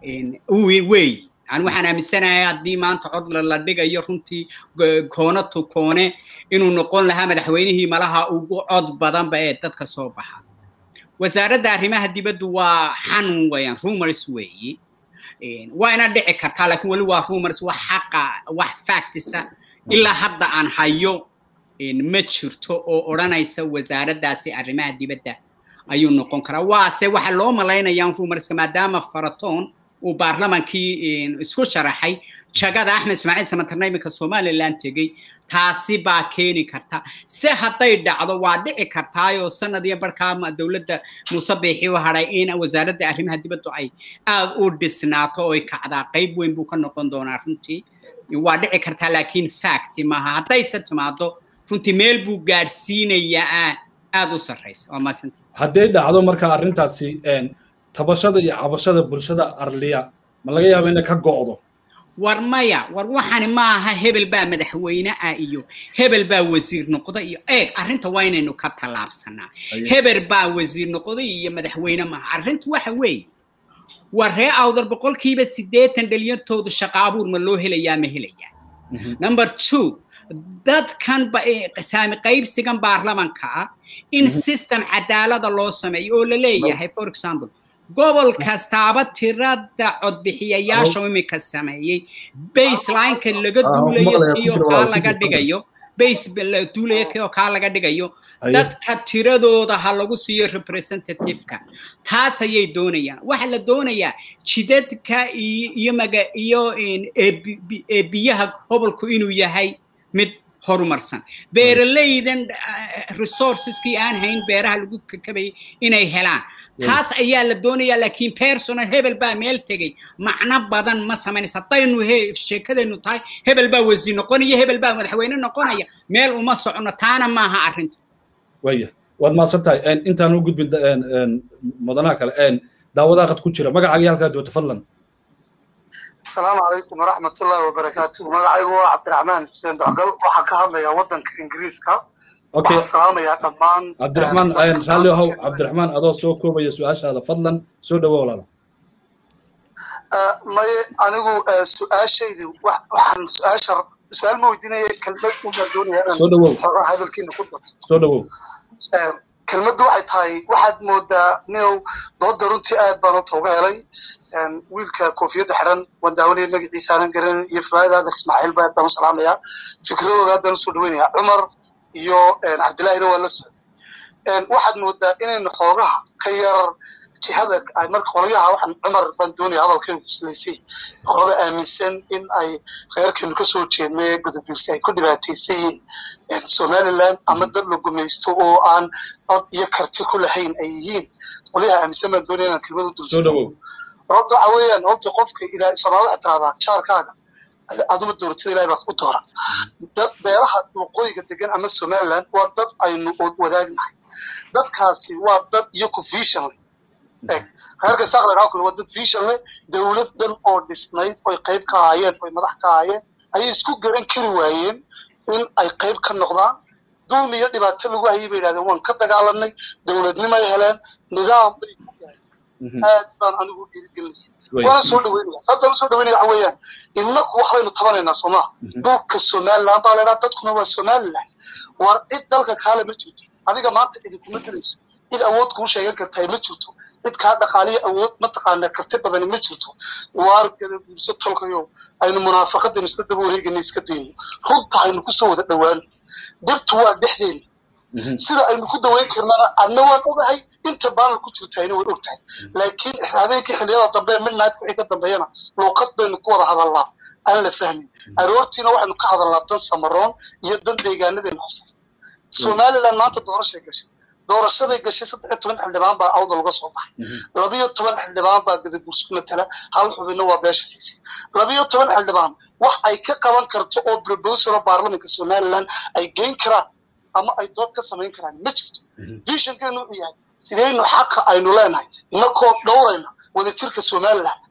weey ani waxaan aaminsanahay haddii maanta cod la dhigayo runtii koone to koone inuu noqon lahaa madaxweynihii malaha ugu cod badanba ee dadka soo baxa wasaaradda arrimaha dibaddu waa xanun weeyaan rumors weeyi waana dhici kartaa laakiin weli waa rumors wax xaqa wax factisa ilaa hadda aan hayo ma jirto oo odhanaysa wasaaraddaasi arrimaha dibadda ayuu noqon karaa waase waxa loo malaynayaa rumarska maadaama faratoon uu baarlamankii isku sharaxay jagada axmed ismaaciil samatarna iminka somaliland tegey taasi baa keeni karta se hadday dhacdo waa dhici kartaayoo sanad iyo barkaa dowladda muuse biixi u hadhay in wasaaradda arrimaha dibaddu ay aad u dhisnaato oo ay kacdaa qayb weyn buu ka noqon doonaa runtii waa dhici kartaa laakiin fact maaha haddayse timaado runtii meel buu gaadhsiinayaa aad u sarraysa waa maasanti hadday dhacdo marka arrintaasi tabashada iyo cabashada bulshada arliya ma laga yaaba inay ka go'do war maya war waxani maaha hebel baa madaxweyne ah iyo hebel baa wasiir noqda iyo eeg arrinta waa inaynu ka tallaabsanaa hebel baa wasiir noqday iyo madaxweyne maaha arrintu waxa weeye war ree awdar boqolkiiba siddeetan dhalinyartooda shaqa abuur ma loo helayaa ma helayaa number two dadkan saami qaybsigan baarlamanka ah in system cadaalada loo sameeyo oo la leeyahay for example gobol kastaaba tirada codbixiyayaasha iminka sameeyey baselineka laga duulayo kiyo kaa laga dhigayo base la duulayo kiyo kaa laga dhigayo dadka tiradooda ha lagu siiyo representativeka taas ayay doonayaan waxa la doonayaa jidadka iyo maga iyo biyaha gobolku inuu yahay mid horumarsan beeralaydan resourceskii aan hayn beeraha lagu kakabayay inay helaan taas ayaa la doonayaa laakiin personal hebel baa meel tegey macno badan ma samaynaysa haddaynu sheekadaynu tahay hebel baa wasiir noqonaya hebel baa madaxweyne noqonaya meel uma socono taana maaha arrinta waya waad mahadsan tahay intaan u gudbin mudanaha kale daawadaha qad ku jira magacaaga halkaa joogta fadlan asalaamu calaykum waraxmatullahi wabarakaatu magacaygu waa cabdiraxmaan xuseen docgal waxaan ka hadlayaa waddanka ingiriiska okay waxaan salaamayaa dhammaan cabdiraxmaan raalli ahow cabdiraxmaan adoo soo koobaya su-aashaada fadlan soo dhawo walaala maye anigu su-aashaydi waxaan su-aasha su-aal ma weydiinaya kelmad unbaan doonaya soo dhawow inaan hadalkiina ku darso soo dhawow kelmaddu waxay tahay waxaad moodaa ninow dooda runtii aad baan u tooga helay wiilka koofiyadda xidhan waan daawanaya magaciisa aanan garanin iyo fawaid aadar ismaaciil baa aad baan u salaamayaa fikradooda aad baan usoo dhaweynayaa cumar iyo cabdillahina waa la socday waxaad moodaa inaynu xoogaha ka yar jihada marka qolyaha waxaan cumar baan doonaya hadalkaygu kuslaysay qolada aaminsan in ay reerkeenu kasoo jeednay gudubirsi ay ku dhibaataysan yihiin somaliland ama dad la gumaysto oo aan cod iyo karti ku lahayn ay yihiin qolyaha aaminsan baan doonaya inaan kelmada soo dulsado dhawow horta waxa weeyaan horta qofka ilaa soomaalida waxay tiraahdaa jaarkaaga aduma dooratada ilahay baa ku doora dad beeraha waqooyiga degan ama somaliland waa dad aynu wadaagnahay dadkaasi waa dad iyo ku vision leh eg reerka saaqle raa kule waa dad vision leh dowlad dhan oo dhisnayd oy qayb ka ahaayeen oy madax ka ahaayeen ayay isku garan kari waayeen in ay qayb ka noqdaan dulmi iyo dhibaato lagu hayay bay yidhahdeen waan ka dagaalanay dowladnimay heleen nidaam bay ku gaareen aad baan anigu dhiirigelinaya waana soo dhaweynaya sababta la soo dhaweynaya waxa weeyaan innaku waxbaynu tabanaynaa soomaa dhulka somaliland baa laydhaa dadkuna waa somaliland war cid dalka kaale ma jirto adiga maanta idinkuma gelayso cid awood kuu sheegan kartaa ma jirto cid kaa dhaqaaliya awood mataqaana karti badani ma jirto waar gada guurso tolkayo aynu munaafaqadaynu isla daba wareegayna iska dayno runta aynu kusoo wada dhawaano dhibtu waa dhexdeena sida aynu ku daweyn karnana adna waan ogahay inta baanal ku jirtayna way og tahay laakiin habeenkii xilliyada dambe midnight wixii ka dambeeyana luuqad baynu ku wada hadalnaa aan la fahmin aroortiina waxaynu ka hadalnaa dan samaroon iyo dan deegaanadaynu khusaysa somaliland maanta doorashay gashay doorashaday gashay saddex iyo toban xildhibaan baa awda laga soo baxay labiyo toban xildhibaan baa gadagursku matala hal xubinna waa beesha xiisay labiyo toban xildhibaan wax ay ka qaban karto oo proposal baarlamanka somaliland ay geyn karaan ama ay dood ka samayn karaan ma jirto visionkeenu wuxuu yahay sidaynu xaqa aynu leenahay inakoo dhowrayna wadajirka somaliland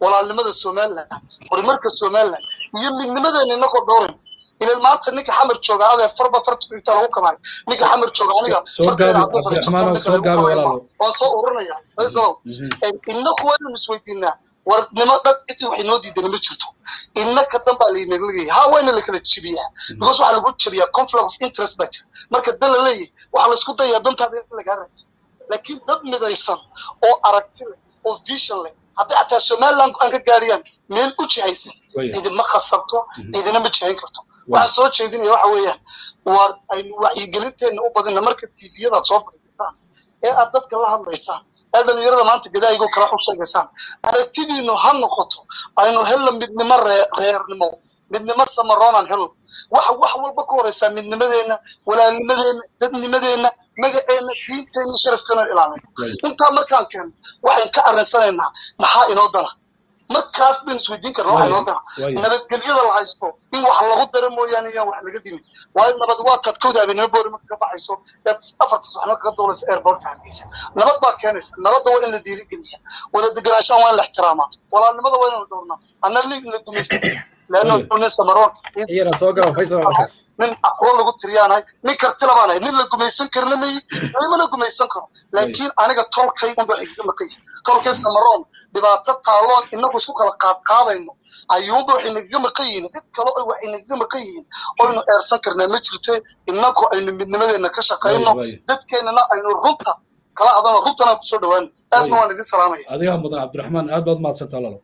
walaalnimada somaliland horumarka somaliland iyo midnimadeena inagoo dhowrin ilan maanta ninka xamar jooga adee farba farta inta lagu kabaayo ninka xamar jooga aniga soo gaabi cabdiraxmaan soo gaabi walaalo waan soo ururinaya faysalow inaku waynu isweydiinaa warnimo dad cidi wax inoo diidani ma jirto innaka dan baa laynaga leeyahay ha wayna lakala jebiyaa because waxaa lagu jebiyaa conflict of interest baa jira marka dan la leeyahay waxaa laisku dayaa dantaada in lagaa raadsa laakiin dad midaysan oo aragti leh oo vision leh hadday xataa somaliland aan ka gaariyaan meel u jihaysan idinma khasabto idina ma jihayn karto waxaan soo jeedinaya waxa weeyaan waa aynu wacyigelinteenna u badina marka tviyadaad soo fadhiisataan ee aad dadka la hadlaysaan ee dhalinyarada maanta gadaayigo kala u sheegaysaan aragtidiinu ha noqoto aynu helno midnimo reernimo midnimo samaroonaan helno waxa wax walba ka horeysaa midnimadeenna walaalnimadeenna dadnimadeenna magaceenna diinteenna sharafkeena ilaalin intaa markaan keeno waxayn ka arrinsanaynaa maxaa inoo dana markaas baynu isweydiin karna waxa inoo dana nabadgelyada la haysto in wax lagu daro mooyaane iyaan wax laga dhimin waayo nabad waa tad kowda habeenimo boori marka ka baxayso eed afarta subaxnimo kaga duulaysa airportka hargeysa nabad baa keenaysa nabadda waa in la dhiirigeliya wada deganaanshaan waa in la ixtiraamaa walaalnimada waa inaynu dhowrnaa anna lig la gumaysta leanno nin samaroon nin aqoon lagu tiriyaanahay nin karti labaanahay nin la gumaysan karna mayi lama la gumaysan karo laakiin aniga tolkay unba iga maqay tolkay samaroon dhibaato taaloon inagu isku kala qaadqaadayno ayuunba waxay nagaga maqan yihiin cid kale oo waxay nagaga maqan yihiin oynu eersan karnaa ma jirte inagu aynu midnimadeena ka shaqayno dadkeennana aynu runta kala hadano runtana kusoo dhawaano aadna waan idin salaamaya adigaa mudan cabdiraxmaan aad baad mahadsantaa lalo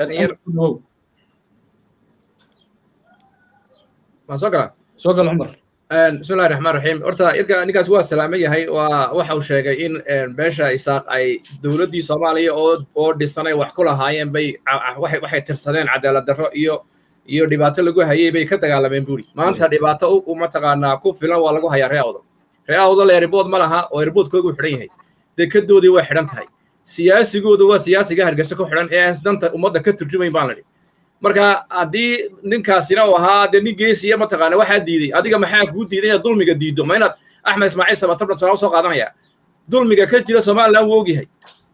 waan soo galaa soo gal cumar bismillahi raxmaan raxiim horta irka ninkaas waa salaamo yahay waa waxa uu sheegay in beesha isaaq ay dowladdii soomaaliya oo oo dhisanay wax ku lahaayeen bay waxay tirsadeen cadaalad darro iyo iyo dhibaato lagu hayay bay ka dagaalameen buuri maanta dhibaato u mataqaanaa ku filan waa lagu hayaa ree awdal ree awdal erbood ma laha oo erboodkoogu xidhan yahay dekedoodii way xidhan tahay siyaasigoodu waa siyaasiga hargeysa ku xidhan ee danta ummadda ka turjumayn baan ladhi marka haddii ninkaasina uu ahaa dee nin geesiya mataqaana waxaa diiday adiga maxaa kuu diiday inaad dulmiga diiddo ma inaad axmed ismaaciil sabatabdhan soo soo qaadanaya dulmiga ka jira somaliland wuu ogyahay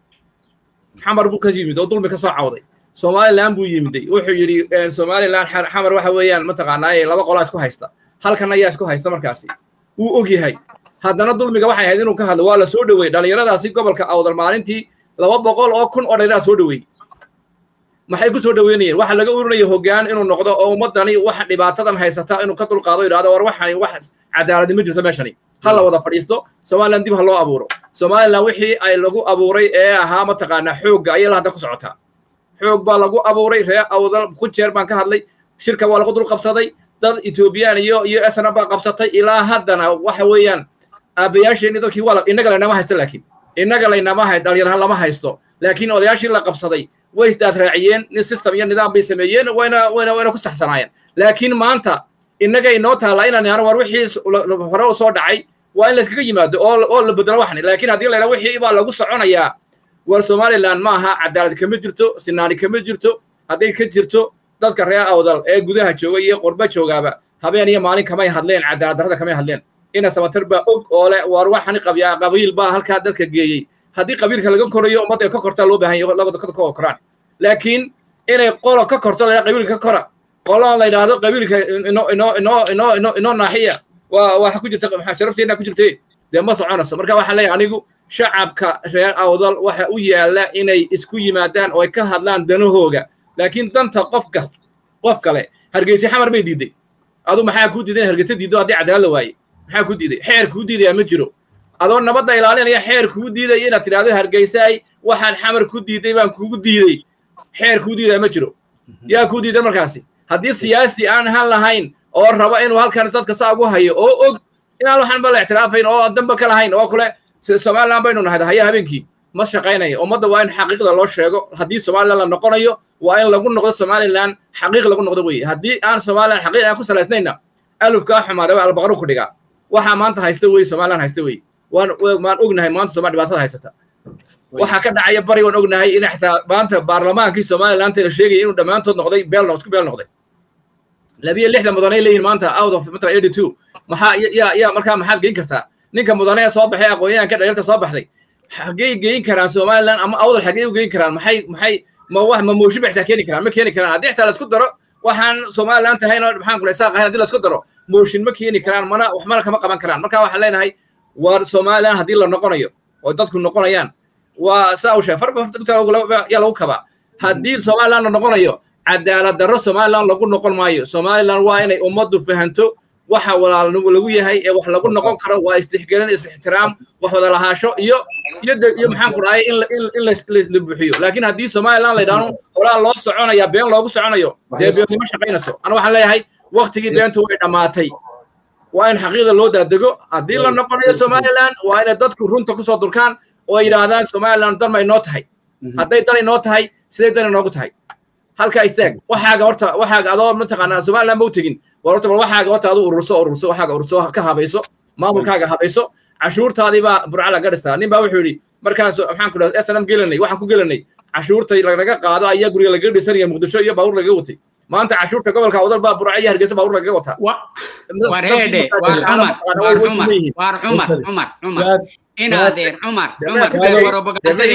xamar buu ka yimid oo dulmi ka soo cawday somaliland buu yimiday wuxuu yidhi somaliland xamar waxa weeyaan mataqaanaa laba qolaa isku haysta halkan ayaa isku haysta markaasi wuu ogyahay haddana dulmiga waxay ahayd inuu ka hadlo waa la soo dhoweeyey dhallinyaradaasi gobolka awdal maalintii laba boqol oo kun oo dhallinyaradaa soo dhoweeyey maxay ku soo dhaweynayeen waxa laga urinaya hoggaan inuu noqdo oo ummaddani waxa dhibaatadan haysata inuu ka dulqaado yidhahdo war waxani wax cadaaladi ma jirto meeshani ha la wada fadhiisto somaliland dib ha loo abuuro somaliland wixii ay lagu abuuray ee ahaa mataqaanaa xoogga ayay hadda ku socotaa xoog baa lagu abuuray ree awdal kun jeer baan ka hadlay shirka waa lagu dul qabsaday dad etoobiyaan iyo iyo esna baa qabsatay ilaa haddana waxa weeyaan aabayaasheenni dadkii waa innaga laynama haysto laakiin innaga laynama hay dhalinyaraha lama haysto laakiin odayaashii la qabsaday way isdaad raaciyeen nin system iyo nidaam bay sameeyeen wayna wayna wayna ku saxsanaayeen laakiin maanta innaga inoo taallaa inaan yaro war wixii hore u soo dhacay waa in layskaga yimaado oo oo la bedelo waxni laakiin haddii la yidhaha wixii baa lagu soconayaa war somaliland ma aha cadaalad kama jirto sinaani kama jirto hadday ka jirto dadka reer awdal ee gudaha jooga iyo qurba joogaaba habeen iyo maalin kamay hadleen cadaalad darrada kamay hadleen ina samatar baa og oo le war waxani qabyaa qabiil baa halkaa dadka geeyey haddii qabiilka laga korayo ummad ay ka kortaa loo baahan yahay labada ka koraan laakiin inay qolo ka korto la qabiilka ka kora qolona la yidhaahdo qabiilka inoo inoo inoo inoo inoo inoo naaxiya waa waxa ku jirta sharafteena ku jirtay dee ma soconayso marka waxaan leeyahay anigu shacabka reer awdal waxa u yaalla inay isku yimaadaan oo ay ka hadlaan danahooga laakiin danta qofka qof kale hargeysa xamar bay diiday adu maxaa kuu diiday in hargeysa diiddo haddii cadaalad la waaye maxaa kuu diiday xeer kuu diidaya ma jiro adoo nabadda ilaalinaya xeer kuu diidaya inaad tidhahdo hargeysaay waxaan xamar ku diiday baan kugu diiday xeer kuu diidaya ma jiro yaa kuu diidan markaasi haddii siyaasi aan han lahayn oo raba inuu halkan dadka saa ugu hayo oo og inaan waxaan ba la ictiraafayn oo damba ka lahayn oo kule somaliland baynu nahay haya habeenkii ma shaqaynayo ummadda waa in xaqiiqda loo sheego haddii somaliland la noqonayo waa in lagu noqdo somaliland xaqiiq lagu noqdo weye haddii aan somaliland xaqiiq aan ku salaysnayna alufkaa xumaadaba albaqaru ku dhigaa waxaa maanta haysta weye somaliland haysta weye waan waan ognahay maanta somal dhibaatada haysata waxaa ka dhacaya bari waan ognahay in xataa maanta baarlamaankii somaliland la sheegaya inuu dhammaantood noqday beel isku beel noqday labiyo lixdan mudanay leeyihin maanta out of matra eighty two maxaa yaa yaa markaa maxaad geyn kartaa ninka mudane ee soo baxay aqoonyahanka dhalinyarta soo baxday xaggey geyn karaan somaliland ama awdal xaggey u geyn karaan maxay maxay ma wax ma mooshin bay xitaa keeni karaan ma keeni karaan haddii xitaa laisku daro waxaan somalilan tahayna maxaan kula isaaq ahayn haddii laisku daro mooshin ma keeni karaan mana wax mana kama qaban karaan marka waxaan leenahay war somalilan haddii la noqonayo oo dadku noqonayaan waa saa u sheeg farba yaa lagu kabaa haddii somalilan la noqonayo cadaalad darro somalilan lagu noqon maayo somalilan waa inay ummaddu fahanto waxa walaalnimo lagu yahay ee wax lagu noqon karo waa istixgelin is-ixtiraam wax wada lahaasho iyo iyo iyo maxaan ku dhahay in in la buuxiyo laakiin haddii somalilan la yidhaahdo horaa loo soconaya been loogu soconayo dee beennimo shaqaynayso ana waxaan leeyahay waktigii beentu way dhammaatay waa in xaqiiqda loo daadego haddii la noqonayo somalilan waa inay dadku runta kusoo durkaan oo ay yidhaahdaan somalilan dan may noo tahay hadday dan inoo tahay siday dan inoogu tahay halkaa istaag waxaaga horta waxaaga adoo mataqaanaa somalilan ma u tegin war horta bal waxaaga horta adu ururso ururso waxaaga ururso ka habayso maamulkaaga habayso cashuurtaadii baa burca laga dhistaa nin baa wuxuu yidhi markaan maxaan ku dhaha snm gelanay waxaan ku gelanay cashuurta lanaga qaado ayaa guriga lagaga dhisanaya muqdisho iyo baabuur lagaga watay maanta cashuurta gobolka wadal baa burca iyo hargeysa baabuur lagaga wataa war heedhe war cumar war cumar war cumar cumar cumar inaadeer cumar cumar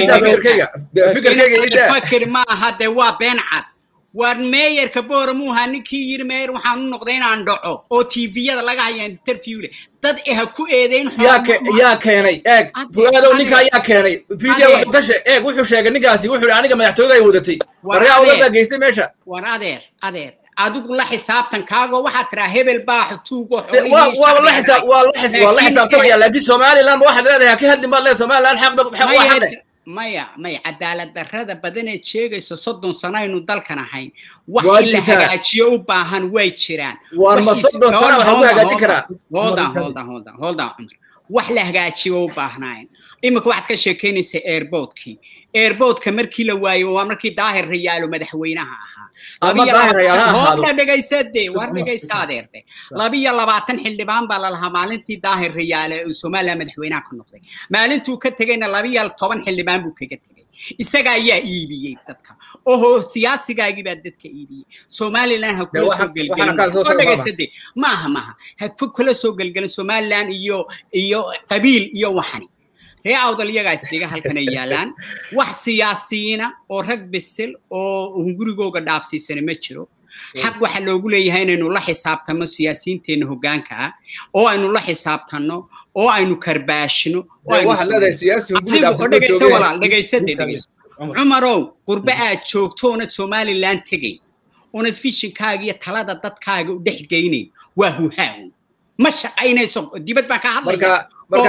fakir ma aha dee waa been cad waar meeyarka boora muu ahaa ninkii yiri meeyar waxaan u noqday inaan dhaco oo tviyada laga haya interviewle dad eha ku eedeyn yaa keenay eeg fuaadow ninka ayaa keenay video wuxuu ka sheeg eeg wuxuu sheegay ninkaasi wuxuu yidhi aniga madaxtooyada ay wadatay waryaa wadadaa geystay meesha war adeer adeer adigu la xisaabtan kaago waxaad tiraa hebel baa tuugo waa la xisaab waa la xisaab waa la xisaabtamaya laakiin somaliland waxaad leedahay ka hadlin baad leedahay somaliland xaq xaq waa xaqe maya maya cadaalad darrada badaneed sheegayso soddon sano aynu dalkan ahayn wax in la hagaajiyo u baahan way jiraan war ma soddon sano waxaa ku hagaajin karaa holdan holdan holdan holdan cumar wax la hagaajiyo u baahnayn iminka waxaad ka sheekaynaysa airboodkii airboodka markii la waayo waa markii daahir rayaalo madaxweynaha ahaa hoodna dhegaysade war dhegaysa adeerte labiyo labaatan xildhibaan baa lalahaa maalintii daahir rayaale uu somaliland madaxweynaha ka noqday maalintuu ka tegayna labiyo toban xildhibaan buu kaga tegay isaga ayaa iibiyey dadka oho siyaasigaagii baa dadka iibiyey somaliland ha kula soo gelgelin dhegaysade maaha maaha ha kula soo gelgelin somaliland iyo iyo qabiil iyo waxani ree awdal iyagaa isdhiga halkan ay yaalaan wax siyaasiyiina oo rag bisil oo hungurigooga dhaafsiisana ma jiro xaq waxaa loogu leeyahay inaynu la xisaabtanno siyaasiyiinteenna hoggaanka ah oo aynu la xisaabtanno oo aynu karbaashino dhegaysa walaal dhegaysade dhegayso cumarow qurbe aad joogto oonad somaliland tegay oonad fishinkaaga iyo talada dadkaaga u dhex geynayn waa huhaaw ma shaqaynayso dibad baan ka hadlaya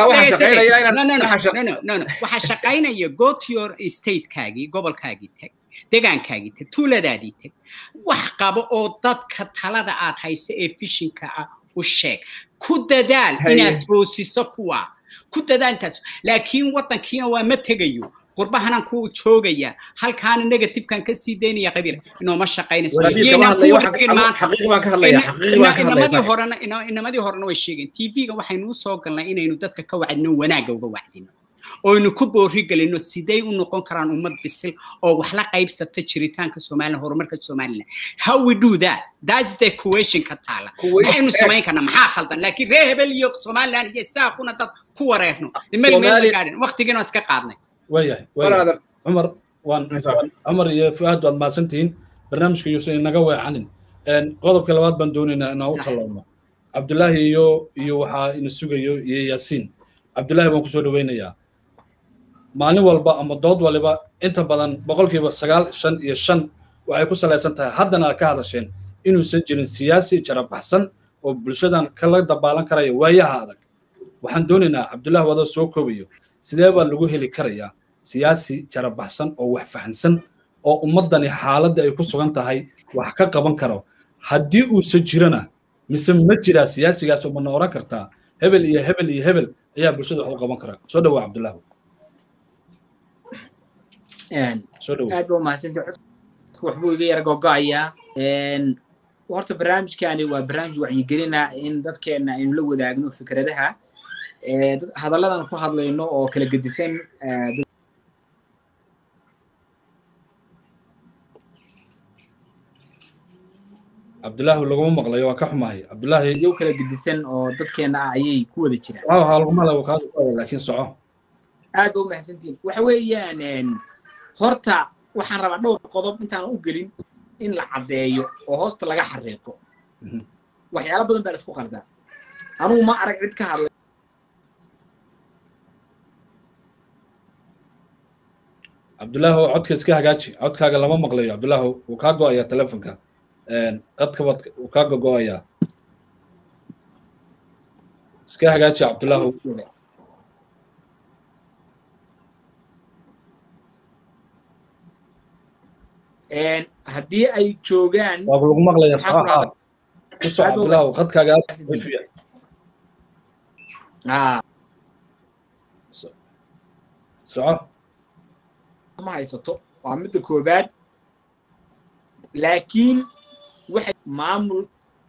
waxaa shaqaynaya go to your statekaagii gobolkaagii tag degaankaagii tag tuuladaadii tag wax qabo oo dadka talada aad hayso ee fishinka ah u sheeg ku dadaal inaad toosiso kuwa ku dadaal intaas laakiin waddankiina waa ma tegayo qurbahanan ku joogaya halkaana negatifekan ka sii daynaya qabiil inooma shaqaynayso inamadii horena inamadii horena way sheegeen tv-ga waxaynu usoo galnay inaynu dadka ka wacdino wanaagga uga wacdino oynu ku boori gelino siday u noqon karaan ummad bisil oo wax la qaybsata jiritaanka somaliland horumarka somaliland how we do that that's the question ka taala maxaynu samayn karnaa maxaa khaldan laakiin ree hebel iyo somaliland iyo saaquna dad ku wareerno waqtigiina iska qaadnay waayahay waayahay cumar waan cumar iyo fuaad waad mahadsantihiin barnaamijka yuusan inaga weecanin qodobka labaad baan doonaynaa inaan u talloomno cabdulaahi iyo iyo waxaa ina sugayo iyo yaasiin cabdulaahi baan kusoo dhaweynayaa maalin walba ama dood waliba inta badan boqolkiiba sagaal shan iyo shan waxay ku salaysan tahay haddana aad ka hadasheen inuusan jirin siyaasi jarabaxsan oo bulshadan kala dabaalan karaya waayaha adag waxaan doonaynaa cabdulaahi wadoo soo koobayo sidee baa lagu heli karayaa siyaasi jarabaxsan oo wax fahansan oo ummaddani xaaladda ay ku sugan tahay wax ka qaban karo haddii uusan jirana mise ma jiraa siyaasigaas oo mana oran kartaa hebel iyo hebel iyo hebel ayaa bulshada wax u qaban karaa soo dhawaa cabdulaahi aad baa umahadsantay codka waxbuu iga yara gogo'ayaa horta barnaamijkani waa barnaamij wacyigelina in dadkeena aynu la wadaagno fikradaha hadalladan ku hadlayno oo kala gedisan cabdulaahi laguma maqlayo waa ka xumahay cabdulaahi yow kala gedisan oo dadkeena ah ayay ku wada jiraan waa laguma lago kaada laakiin soco aad ba umahadsantihin waxa weeyaan horta waxaan rabaa dhowr qodob intaan u gelin in la caddeeyo oo hoosta laga xariiqo waxyaalo badan baa la isku qaldaa anugu ma arag cid ka hadlay cabdullaahi oo codka iska hagaaji codkaaga lama maqlayo cabdullaahi wuu kaa go-ayaa telefonka qadka baad wuu kaa gogo-ayaa iska hagaaji cabdullaahi haddii ay joogaan waa lagu maqlayaa waxaan ku saxa ku soco cabdullaahi qadkaaga aad Waxaan u fiican Ah, soco ma haysato waa midda koobaad laakiin waxay maamul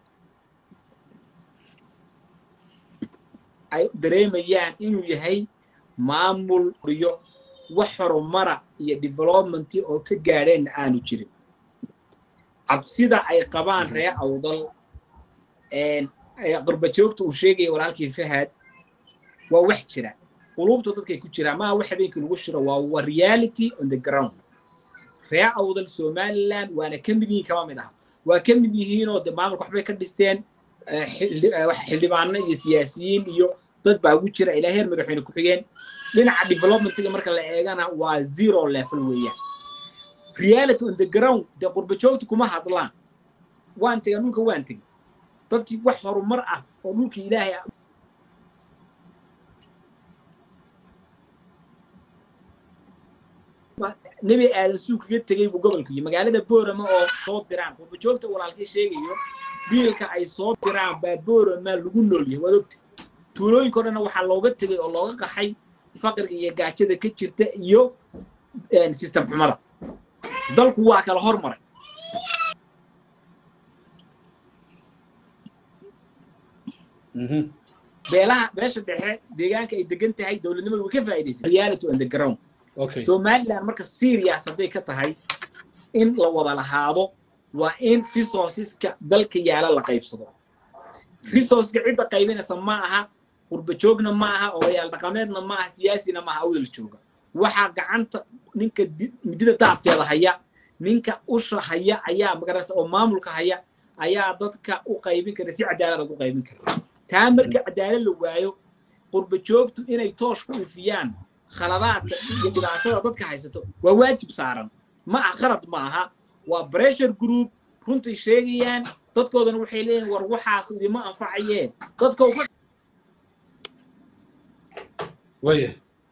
ay dareemayaan inuu yahay maamul iyo wax horumara iyo developmenti oo ka gaadheenna aanu jirin cabsida ay qabaan ree awdal qurbajoogta uu sheegaya walaalkii fahad waa wax jira qulubta dadkay ku jiraan maaha wax habeenkii lagu shiro waa waa reality on the ground ree awdal somaliland waana ka mid yihiin kama mid aha waa ka mid yihiinoo de maamulka waxbay ka dhisteen eh, xildhi- eh, wax- xildhibaano iyo siyaasiyiin iyo dad baa ugu jira ilaa heer madaxweyne ku-xigeen dhinaca developmentiga marka la eegana waa zero level weeyaan reality on the ground dee qurbajoogta kuma hadlaan waan tegan dhulka waan tegin dadkii wax horumar ah oo dhulka ilaahay ah nebi aadan suu kaga tegey buu gobolku yii magaalada boorama oo soo diraan qurbajoogta walaalkii sheegayo biilka ay soo diraan baa boorama lagu nool yahay waad ogta tuulooyinka o dhanna waxaa looga tegey oo looga qaxay faqriga iyo gaajada ka jirta iyo system xumada dalku waa kala hormaray Mhm. beelaha beesha dhexe deegaanka ay degan tahay dowladnimadu way ka faa'iidaysay reality on the ground okay somaliland marka serious hadday ka tahay in la wada lahaado waa in resourceska dalka yaala la qaybsado resourceka cidda qaybinaysa ma aha qurbajoogna ma aha odayaal dhaqameedna ma aha siyaasina ma aha awdal jooga waxaa gacanta ninka di- midida daabkeeda haya ninka usha haya ayaa magarasa oo maamulka haya ayaa dadka u qaybin kara si cadaalad ugu qaybin kara taa marka cadaalad la waayo qurbajoogtu inay toosh ku ifiyaan khaladaadka iyo dhibaatada dadka haysato waa waajib saaran ma aha khalad ma aha waa pressure group runtay sheegayaan dadkoodana waxay leeyihin war waxaas idima anfacayeen dadka uga waya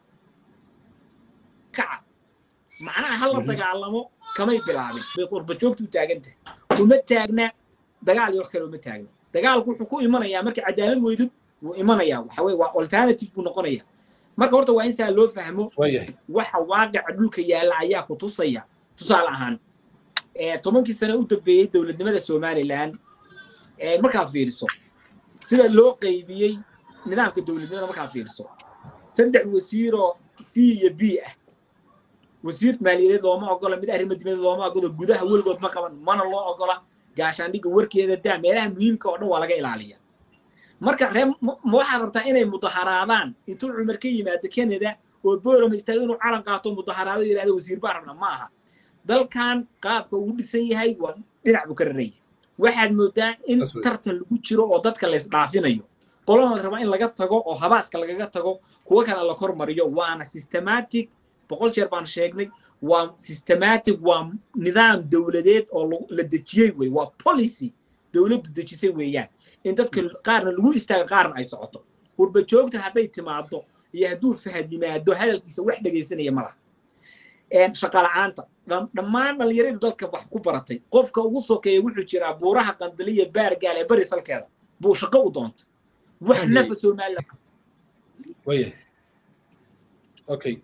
kaca macnaha hala dagaalamo kamay bilaabin bay qurbajoogtu u taagan tahay uma taagna dagaal iyo wax kale uma taagna dagaalku wuxuu ku imanayaa marka cadaalad weydud wuu imanayaa waxa weye waa alternative buu noqonaya marka horta waa in saa loo fahmo waya waxa waaqica dhulka yaalla ayaa ku tusaya tusaale ahaan ee tobankii sane u dambeeyey dowladnimada somaliland ee markaad fiiriso sida loo qaybiyey nidaamka dowladnimada markaad fiiriso saddex wasiiroo c iyo b ah wasiir maaliyadeed looma ogola mid arrimo dibadeed looma ogola gudaha weligood ma qaban mana loo ogola gaashaandhigga warkeeda daa meelaha muhiimka oo dhan waa laga ilaaliya marka ree ma ma waxaad rabtaa inay mudaharaadaan intuu cumar ka yimaado canada oo boorama istaago inuu calan qaato mudaharaado yidhahdo wasiir baa rabna ma aha dalkan qaabka uu dhisan yahay waa dhinac buu ka raran yahay waxaad moodaa in That's right. tartan lagu jiro oo dadka la isdhaafinayo qolana la rabaa in laga tago oo habaaska lagaga tago kuwa kale la kormariyo waana systematic boqol jeer baan sheegnay waa systematic waa nidaam dowladeed oo lagu- la dejiyey wey waa policy dowladdu dejisay weeyaan in dadka qaarna lagu istaago qaarna ay socoto qurba joogta hadday timaado iyo hadduu fahad yimaado hadalkiisa wax dhegaysanaya ma laha shaqa la'aanta dham- dhammaan dhallinyarada dalka wax ku baratay qofka ugu sokeeya wuxuu jiraa buuraha qandaliya baargaal ee bari salkeeda buu shaqo u doonta wax Fahmay. nafa somaliland waya okay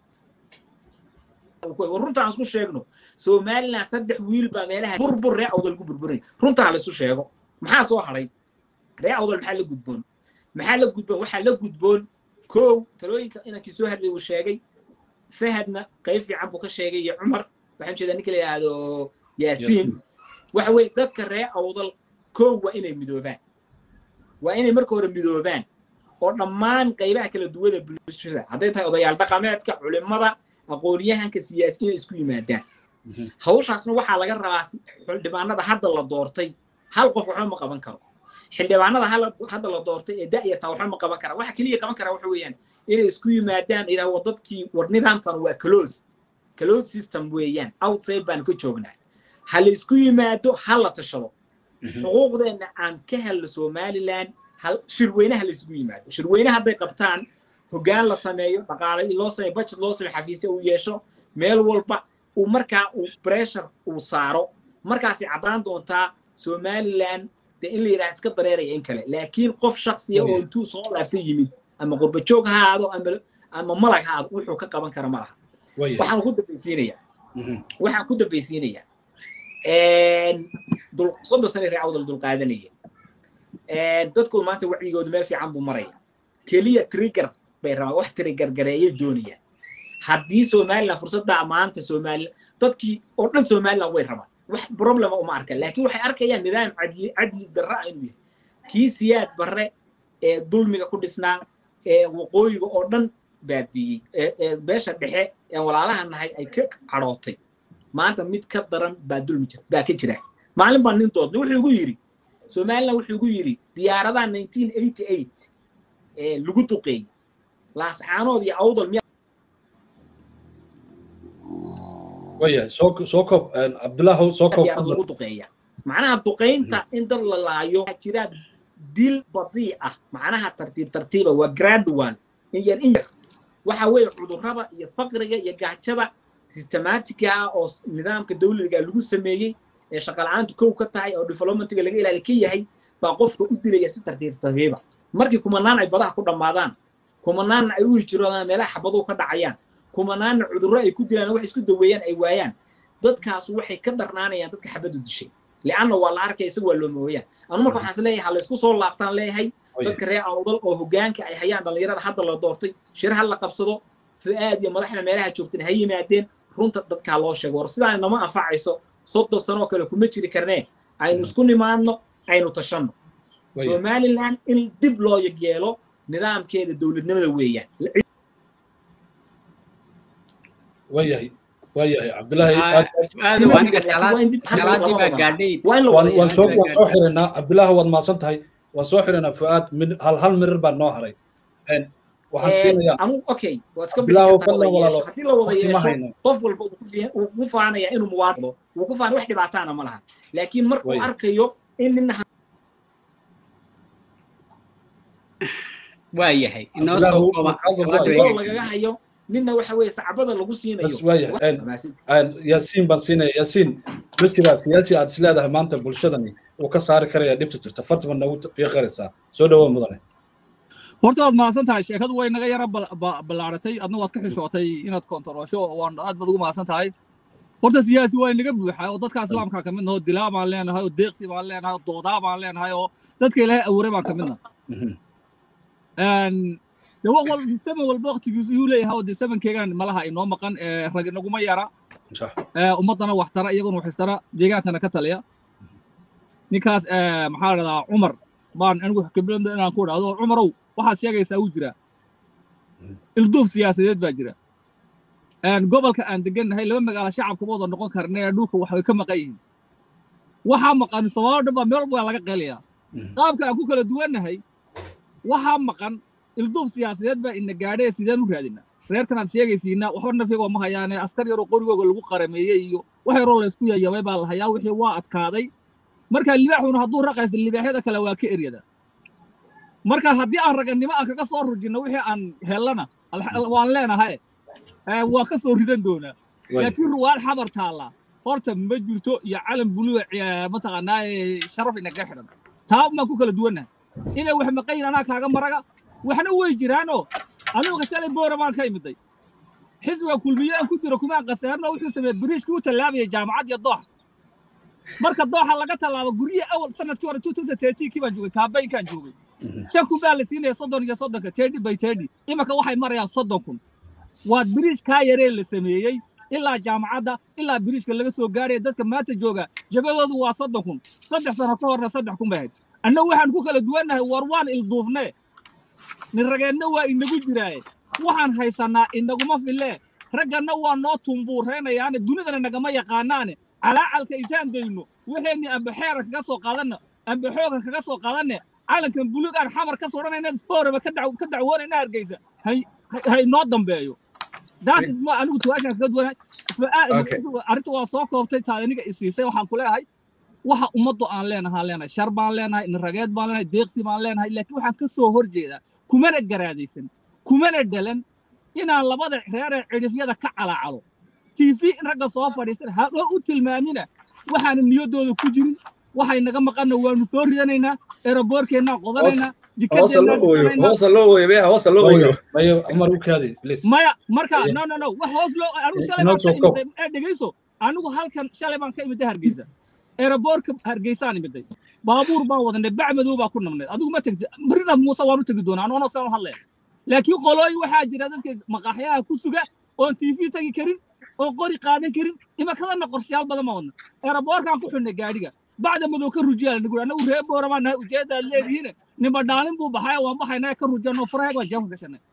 war runtaan isku sheegno somaliland saddex wiil baa meelaha burbur ree awdal ku burburay runtaa laisu sheego maxaa soo hadhay ree awdal maxaa la gudboon maxaa la gudboon waxaa la gudboon kow talooyinka inankii soo hadlay uu sheegay fahadna qayb fiican buu ka sheegay iyo cumar waxaan jeedaa ninka la yidhaahdo yaasiin waxa weeye dadka ree awdal kow waa inay midoobaan waa inay marka hore midoobaan oo dhammaan qaybaha kala duwada bulshada hadday tahay odayaal dhaqameedka culimada aqoonyahanka siyaasi inay isku yimaadaan hawshaasna waxaa laga rabaa xildhibaanada hadda la doortay hal qof waxba ma qaban karo xildhibaanada hadda la doortay ee da'yartaa waxba ma qaban kara waxa keliya qaban kara waxa weeyaan inay isku yimaadaan idhaahdo dadkii war nidaamkan waa close close system weeyaan outside baan ka joognaa ha la isku yimaado ha la tashado xuquuqdeenna aan ka helno somaliland shirweyne ha la isugu yimaado shirweyne hadday qabtaan hoggaan la sameeyo dhaqaale loo sameeyo budget loo sameeyo xafiisya uu yeesho meel walba uu markaa uu pressure uu saaro markaasay caddaan doontaa somaliland de in la yidhaha iska dareeraya in kale laakiin qof shaksiya oo intuu soo laabta yimid ama qurbajoog ha aado ama ama malag ha aado wuxuu ka qaban kara ma laha waxaan ku dambaysiinayaa waxaan ku dambaysiinayaa soddon sane ree awdal dulqaadanaya dadku maanta wacyigoodu meel fiican buu maraya keliya trigger bay rabaan wax trigger gareeyay doonayaan haddii somaliland fursaddaa maanta somaliland dadkii oo dhan somaliland way rabaan wax problema uma arkan laakiin waxay arkayaan nidaam cadli cadli darra inuu yahay kii siyaad barre ee dulmiga ku dhisnaa ee waqooyiga oo dhan baabiiyey ee beesha dhexe ee walaalaha nahay ay ka cadhootay maanta mid ka daran baa dulmi jir baa ka jira maalin baa nin doodna wuxuu igu yidhi somaliland wuxuu igu yidhi diyaaradaha nineteen eighty eight ee lagu duqeeyey laascaanood iyo awdal miya waya soo soo koob cabdullahu soo koob diyaarad lagu duqeeya macnaha duqaynta in dad la laayo waxaa jira dil badii ah macnaha tartiib tartiiba waa gradual in yar in yar waxa weeye cudurrada iyo faqriga iyo gaajada systematiga ah oo nidaamka dawliga lagu sameeyey ee shaqala-aantu kow ka tahay oo developmentiga laga ilaali ka yahay baa qofka u dilaya si tartiib tartiiba markii kumanaan ay badaha ku dhammaadaan kumanaanna ay u hijiroodaan meelaha xabaduhu ka dhacayaan kumanaanna cudurro ay ku dilaan wax isku daweeyaan ay waayaan dadkaas waxay ka darnaanayaan dadka xabadu dishay lianna waa la arkaya isaga waa loo mooyaan anu marka waxaan is leeyahay ha laysku soo laabtaan leeyahay dadka reer awdal oo hoggaanka ay hayaan dhallinyarada hadda la doortay shir ha la qabsado fu'aad iyo madaxda meelaha joogtan ha yimaadeen runta dadkaa loo sheego war sidaa nama anfacayso soddon sanoo kale kuma jiri karnee aynu isku nimaadno aynu tashanno somaliland in dib loo yeelo nidaamkeeda dowladnimada weeyaan waayahay waayahay cabdilaahi waan soo xiraynaa cabdilaahi waad mahadsan tahay waan soo xiraynaa fu'aad hal hal mirir baa noo haray waxaan siinayaa okay cabdilaahi fadlan walaalo haddii la wada yeesho qof walba wuu ku faanaya inuu muwaadino wuu ku faanaya wax dhibaataana ma laha laakiin markuu arkayo in nina waa yahay inoo soo kooba lagaga hayo ninna waxa weeye sacbada lagu siinayo yaasiin baan siinaya yaasiin ma jiraa siyaasi aad isleedahay maanta bulshadani uu ka saari karaya dhibta jirta fartiban nagu fiiqaraysaa soo dhawow mudane horta waad mahadsan tahay sheekadu way naga yara ballaaratay adna waad ka xishootay inaad kontaroosho waan aad baad ugu mahadsan tahay horta siyaasi waa inaga buuxa oo dadka islaamka ka mid naho dilaa baan leenahay oo deeqsi baan leenahay oo doodaa baan leenahay oo dadka ilaahay abuuray baan ka midna de zaman walba waktigiisu yuu leeyahay oo de zamankeygan malaha inoo maqan rag inaguma yara ummaddana wax tara iyaguna wax istara deegaankana ka taliya ninkaas maxaa dhahdaa cumar baan anigu khibrada inaan ku dhahdo cumarow waxaad sheegaysaa wuu jiraa ilduuf siyaasadeed baa jira gobolka aan degannahay laba magaalo shacabkama wada noqon karnee dhulka waxay ka maqan yihiin waxaa maqan sababo dhan baa meel walba laga qeelayaa qaabka aan ku kala duwannahay waxaa maqan ilduuf siyaasadeed baa ina gaadhee sideen u raadinaa reerkan aad sheegaysiinaa waxba nafigoo ma hayaane askar yaroo qorigooga lagu qarameeyey iyo wax yaroo laysku yayabay baa la hayaa wixii waa adkaaday marka libaaxuna hadduu raqaysto libaaxyada kale waa ka eryada marka haddii aan ragannimo aan kaga soo rujinno wixii aan hellana waan leenahay waan ka soo ridan doonaa laakiin ruwaal xabar taalla horta ma jirto iyo calan buluga mataqaanaa sharaf inaga xidhan taa baan ku kala duwannahay inay wax maqayin anaa kaaga maraga waxna way jiraanoo anuga shalay boora baan ka imiday xisbiga kulmiye aan ku jiro kumaan qasaarno wuxuu sameeyey biriishkii u tallaabayay jaamacad iyo dooxa marka dooxa laga tallaabo guryihi awal sanadkii hore two thousand thirteenkii baan joogay kaabaynkaan joogay shan kun baa la siinaya soddon iyo soddonka tedhi by tedhi imanka waxay marayaan soddon kun waa biriish kaa yaree la sameeyey ilaa jaamacadda ilaa biriishka laga soo gaaraya dadka maanta jooga jagadoodu waa soddon kun saddex sano ka horna saddex kun bay ahayd annagu waxaan ku kala duwannahay war waan ilduufnee nin rageedna waa inagu jiraaye waxaan haysannaa inaguma fille ragganna waa noo tumbuureynayaane dunidana nagama yaqaanaane calaacalka intaan dayno waxayni amba xeera kaga soo qaadanna amba xooga kaga soo qaadanne calankan buluug aan xamar ka sodhanayna sporaba ka dacwoonayna hargeysa hay noo dambeeyo daas isma anigu tuwaashaan kaga duwanay arrinta waa soo koobtay taad aniga isiisay waxaan ku leeyahay waxa ummaddu aan leenahaan leenahay shar baan leenahay nirageed baan leenahay deeqsi baan leenahay laakiin waxaan ka soo hor jeedaa kumana garaadaysan kumana dhalan inaan labada reeree cidhifyada ka calaacalo tv in ragga soo fadhiistan hadhoo u tilmaamina waxaana niyaddooda ku jirin waxay naga maqanna waanu soo ridanaynaa eraboorkeennaan qodanaynaa maya marka no no no wax hoos loo anigu shalay baan ka imiday ee dhegeyso anigu halkan shalay baan ka imiday hargeysa eraboorka hargeysaan imiday baabuur baan wadanay bac madow baa ku nabnay adigu ma tegti barina muuse waan u tegi doonaa anoona saan u hadlaya laakiin qolooyin waxaa jira dadka maqaaxyaha ku suga oon tv tegi karin oo qori qaadan karin imakadana qorshayaal badan ma wadna eraboorkaan ku xidhnay gaadhiga bacda madow ka rujiyaa nagu anagu ree booramaa nahay ujeedaad leedihiin nima dhaalin buu baxay waan baxaynaa ka rujano faraheeg waan jeefka gashanay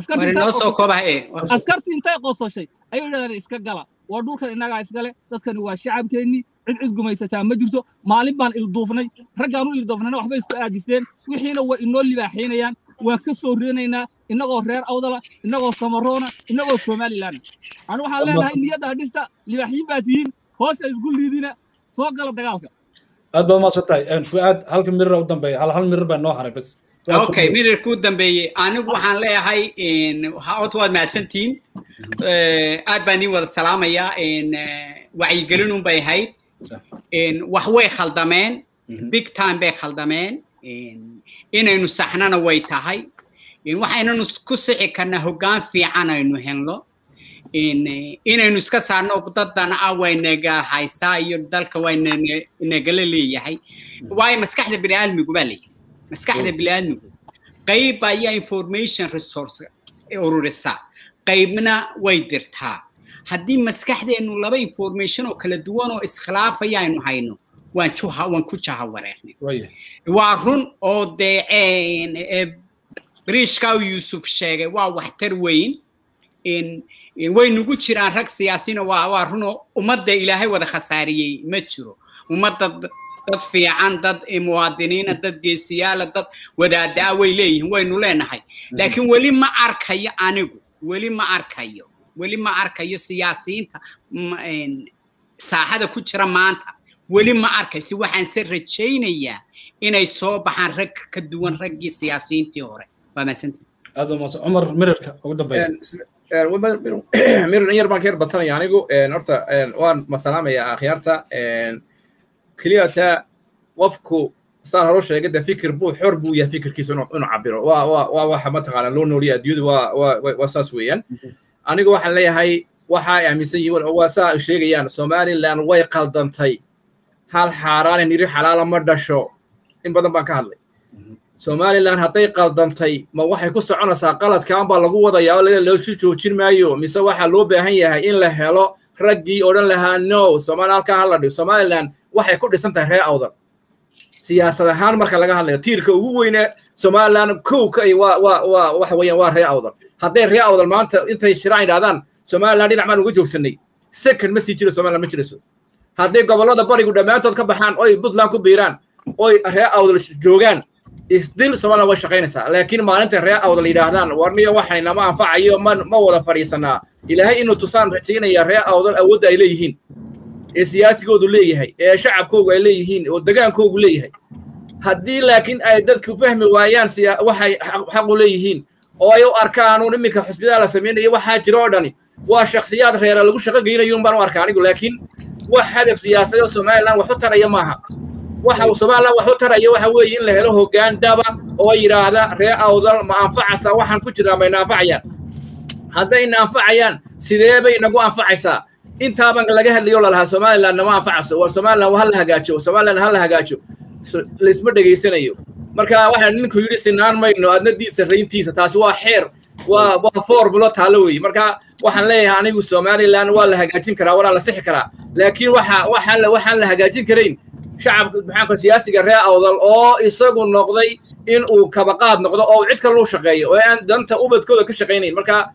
askartii intay qososhay ayay dhahdeen iska gala waa dhulkan innagaa iskale dadkani waa shacabkeennii cid cid gumaysataa ma jirto maalin baan ilduufnay raggaan u ilduufnayna waxbay isku aadiseen wixiina way inoo libaaxiinayaan waan ka soo reenaynaa innagoo reer awdala innagoo samaroona innagoo somalilaana anu waxaan leenahay niyadda hadhista libaaxiyin baa tihiin hoosta isku liidina soo gala dagaalka aad baad umaasan tahay fuaad halka mirir u dambeeya hal hal mirir baa noo haray bas okay mirirka u dambeeyey anigu waxaan leeyahay horta waad mahadsantihiin aad baan idin wada salaamayaa wacyigelinun bay ahayd wax way khaldameen big time bay khaldameen inaynu saxnana way tahay waxaynanu ku sixi karnaa hoggaan fiican aynu helno inaynu iska saarno dadana ah waynaga haystaa iyo dalka waynagala leeyahay waayo maskaxda biniaadmigu baa leeyahay maskaxda biniaadmigu qayb ayaa information resource ururisa qaybna way dirtaa haddii maskaxdeennu laba information oo kala duwan oo iskhilaafaya aynu hayno waan juha waan ku jaha wareernay waa run oo dee briishka yuusuf sheegay waa waxtar weyn way nugu jiraan rag siyaasina waa waa runo ummadda ilaahay wada khasaariyey ma jiro ummadda dad fiican dad muwaadiniina dad geesiyaala dad wadaadaa way leeyihiin waynu leenahay laakiin weli ma arkayo anigu weli ma arkayo weli ma arkayo siyaasiyiinta saaxada ku jira maanta weli ma arkaysi waxaan se rajaynayaa inay soo baxaan rag ka duwan raggii siyaasiyiintii hore waa mahadsantii aad baa mahadsan cumar mirirka ugu dambeeya mirir in yar baan ka yar badsanaya anigu horta waan masalaamaya akhyaarta keliya taa qofku saan hore sheegay de fikir buu xor buu yahay fikirkiisa inuu cabiro waa waa waa waxa mataqaana loo nooliya adduunyadu waa waa waa saas weeyaan anigu waxaan leeyahay waxa ay aaminsan yihiin waa saa sheegayaan somaliland way qaldantay hal xaaraane niri xalaala ma dhasho in badan baan ka hadlay somaliland hadday qaldantay ma waxay ku soconaysaa qaladkan baa lagu wadayaa oo loosu joojin maayo mise waxaa loo baahan yahay in la helo raggii odhan lahaa no somali halkaa hala dhigo somaliland waxay ku dhisan tahay ree awdal siyaasad ahaan marka laga hadlayo tiirka ugu weyne somaliland kowka ay waa waa waa waxa weeyaan waa ree awdal hadday ree awdal maanta intay shiraan yidhahdaan somaliland dhinac baan uga joogsanay second ma sii jiro somaliland ma jirayso hadday gobollada barigu dhammaantood ka baxaan oy puntland ku biiraan oy ree awdal joogaan isdil somaliland way shaqaynaysaa laakiin maalinta ree awdal yidhaahdaan warniyo waxay nama anfacayo ma ma wada fadhiisanaa ilaahay inuu tusaan rajaynaya ree awdal awoodda ay leeyihiin ee siyaasigoodu leeyahay ee shacabkoogu ay leeyihiin oo degaankoogu leeyahay haddii laakiin ay dadku fahmi waayaan waxay xaqu leeyihiin oo ay u arkaan uun iminka xusbidaa la samaynayo waxaa jiro oo dhani waa shakhsiyaad reera lagu shaqo geynayuun baan u arkaa anigu laakiin wax hadaf siyaasadeed somaliland wax u taraya maaha waxa uu somaliland wax u taraya waxa weeye in la helo hoggaan daba oo yidhaahda ree awdal ma anfacaysaa waxaan ku jiraa mayna anfacayaan haddayna anfacayaan sidee bay nagu anfacaysaa intaaban laga hadlayo lalahaa somaliland nama anfacayso war somaliland ha la hagaajo somaliland ha la hagaajo laisma dhegaysanayo marka waxaa ninku yidhi sinaan mayno adna diid sarrayntiisa taasi waa xeer waa waa formulo taalo weeye marka waxaan leeyahay anigu somaliland waa la hagaajin karaa waana la sixi karaa laakiin waxa waxaan la waxaan la hagaajin karayn shacabka maxaanka siyaasiga ree awdal oo isagu noqday in uu kabaqaad noqdo oo cid kale u shaqeeyo oo aan danta ubadkooda ka shaqaynayn marka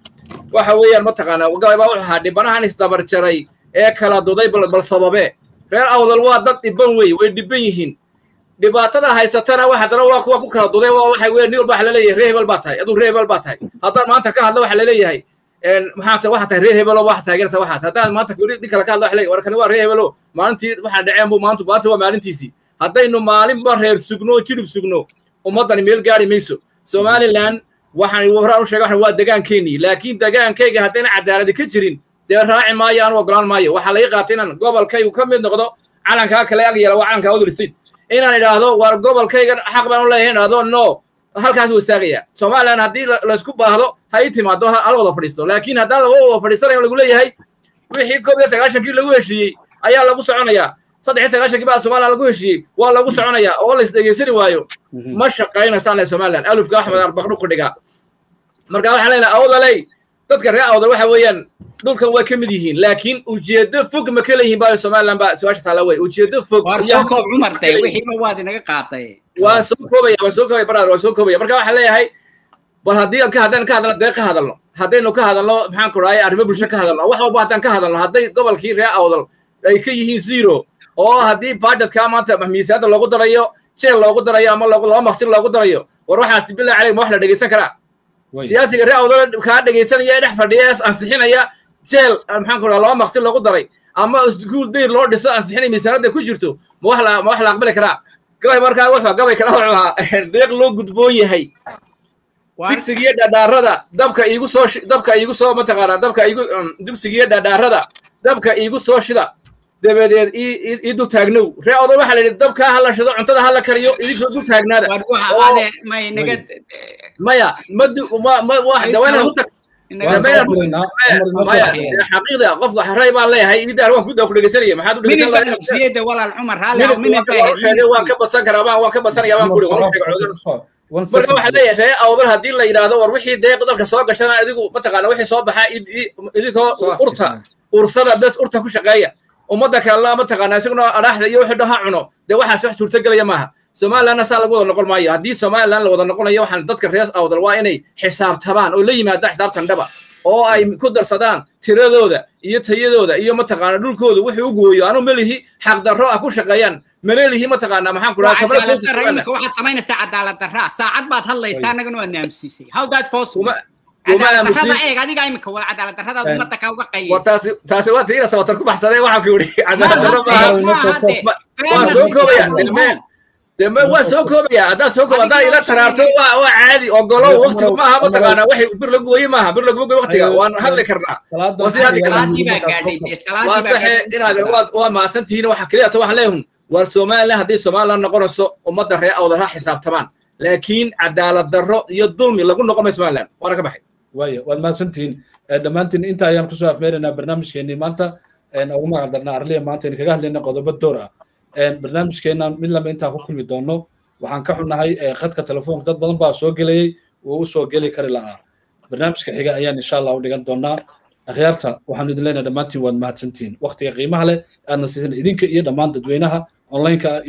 waxa weeyaan mataqaanaa galay baa wuxuu ahaa dhibanahan isdabar jaray ee kala duday bal bal sababe reer awdal waa dad dhiban wey way dhiban yihiin dhibaatada haysatana wax haddana waa kuwa ku kala duday waa waxay weyn nin walba waxa laleeyahay reer hebel baa tahay aduu reer hebel baa tahay haddaan maanta ka hadlo waxa laleeyahay maxaa tahay waxa tahay reer hebelo waxa taageeraysa waxaas haddaan maanta nin kale ka hadlo waxa leeyahay warkani waa reer hebelo maalintii waxaa dhaceen buu maanta maanta waa maalintiisii haddaynu maalinba reer sugno jirib sugno ummaddani meel gaari mayso somaliland waxaan horaan u sheegay waxaan waa degaankeennii laakiin degaankayga haddayna cadaaladi ka jirin dee raaci maayo aan ogolaan maayo waxaa laga qaatay inaan gobolkaygu ka mid noqdo calankaa kale ag yeela waa calanka other state inaan idhaahdo war gobolkayga xaq baan u leeyahay idhaahdo no halkaas wuu istaagaya somaliland haddii laysku baahdo ha ii timaado hal wada fadhiisto laakiin haddaan laga wada fadhiisanayo lagu leeyahay wixii koob iyo sagaashankii lagu heshiiyey ayaa lagu soconayaa saddex iyo sagaashankii baa somaliland lagu heshiiyey waa lagu soconayaa oo la isdhegeysani waayo ma shaqaynaysaan le somaliland alufka axmed arbaqnu ku dhigaa marka waxaan leenahay awdaley dadka reer awdal waxa weeyaan dhulkan waa ka mid yihiin laakiin ujeedo fog ma ka leeyihiin baa somaliland baa su-aasha taala wey ujeedo fog war soo koob cumar de wixiiba waad inaga qaatay waan soo koobaya waan soo koobaya brother waan soo koobaya marka waxaan leeyahay bal haddii aan ka haddaan ka hadalno dee ka hadalno haddaynu ka hadalno maxaan ku dhahay arrimo bulsho ka hadalno wax walba haddaan ka hadalno hadday gobolkii reer awdal ay ka yihiin zero oo haddii budgetka maanta miisaanada loogu darayo jeel loogu darayo ama laba maqsin loogu darayo war waxaas billahi caleyk ma wax la dhegeysan karaa siyaasiga reer awdal kaa dhegeysanaya ee dhex fadhiya ee ansixinaya jeel maxaan ku dhaha laba maqsin loogu daray ama iskuul dayr loo dhiso ansixinaya miisaanada ku jirto ma wax la ma wax la aqbali karaa gabay markaa wuxuu gabay kale wuxuu ahaa deeq loo gudboon yahay digsigiyo dhadhaarada dabka iigu soo dabka iigu soo mataqaanaa dabka iigu digsigiyo dhadhaarada dabka iigu soo shida dabadeed ii dul taagnow ree odan waxaa la yidhi dabkaa ha la shido cuntada ha la kariyo idinkoo dul taagnaada maya xaqiiqda qofka ray baan leeyahay idaar waan kudaa ku dhegeysanaya maxaad u dhegeysanlaheegay waan ka badsan karaa waan waan ka badsanaya waan kuri waan marka waxaa leeyahay ree awdal haddii la yidhaahdo war wixii deeq dalka soo gashana adigu mataqaana wixii soo baxaa idinkoo urta ursada bes urta ku shaqeeya ummadda kalena mataqaana isaguna adhaaxda iyo wixii dhaha cuno dee waxaas wax suurtagelaya maaha somalilandna saa lagu wada noqon maayo haddii somaliland la wada noqonayo waxaan dadka reer awdal waa inay xisaabtabaan oo la yimaada xisaabtan dhaba oo ay ku darsadaan tiradooda iyo tayadooda iyo mataqaana dhulkooda wuxuu u gooyo anu melihi xaqdarro ah ku shaqeeyaan maleelihi mataqaana maxaan ku dhaha waxaad samaynaysaa cadaalad darraa saacad baad hadlaysaa annagana waad naamsiisay how that possible taasi waa tiina sabatar ku baxsadee waxaan ku yidhi cadaaladdarro maaha waan soo koobaya delmeen deme waa soo koobaya haddaad soo koob haddaad ila taraarto waa waa caadi ogolo waqtigu maaha mataqaana waxay bir lagu gooye maaha bir laguma gooye waqtiga waan hadli karnaa waa sidaas waa saxe inaad waa maasan tihiin waxa keliya to waxaan leehun war somaliland haddii somaliland noqonayso ummadda reer awdal ha xisaabtamaan laakiin cadaalad darro iyo dulmi lagu noqon mayo somaliland waana ka baxay waaya waad mahadsantihiin dhammaantiin inta ayaan kusoo afmeeraynaa barnaamijkeenii maanta ugu magac darnaa arliya maanta aynu kaga hadlayna qodobo door ah barnaamijkeennan mid lama intaan ku kulmi doono waxaan ka xunnahay khadka telefoonka dad badan baa soo gelayey wuu u soo geli kari lahaa barnaamijka xiga ayaan insha allah u dhigan doonaa akhyaarta waxaanu idin leenahay dhammaantiin waad mahadsantihiin waqtiga qiimaha leh aadna siisan idinka iyo dhammaan dadweynaha onlineka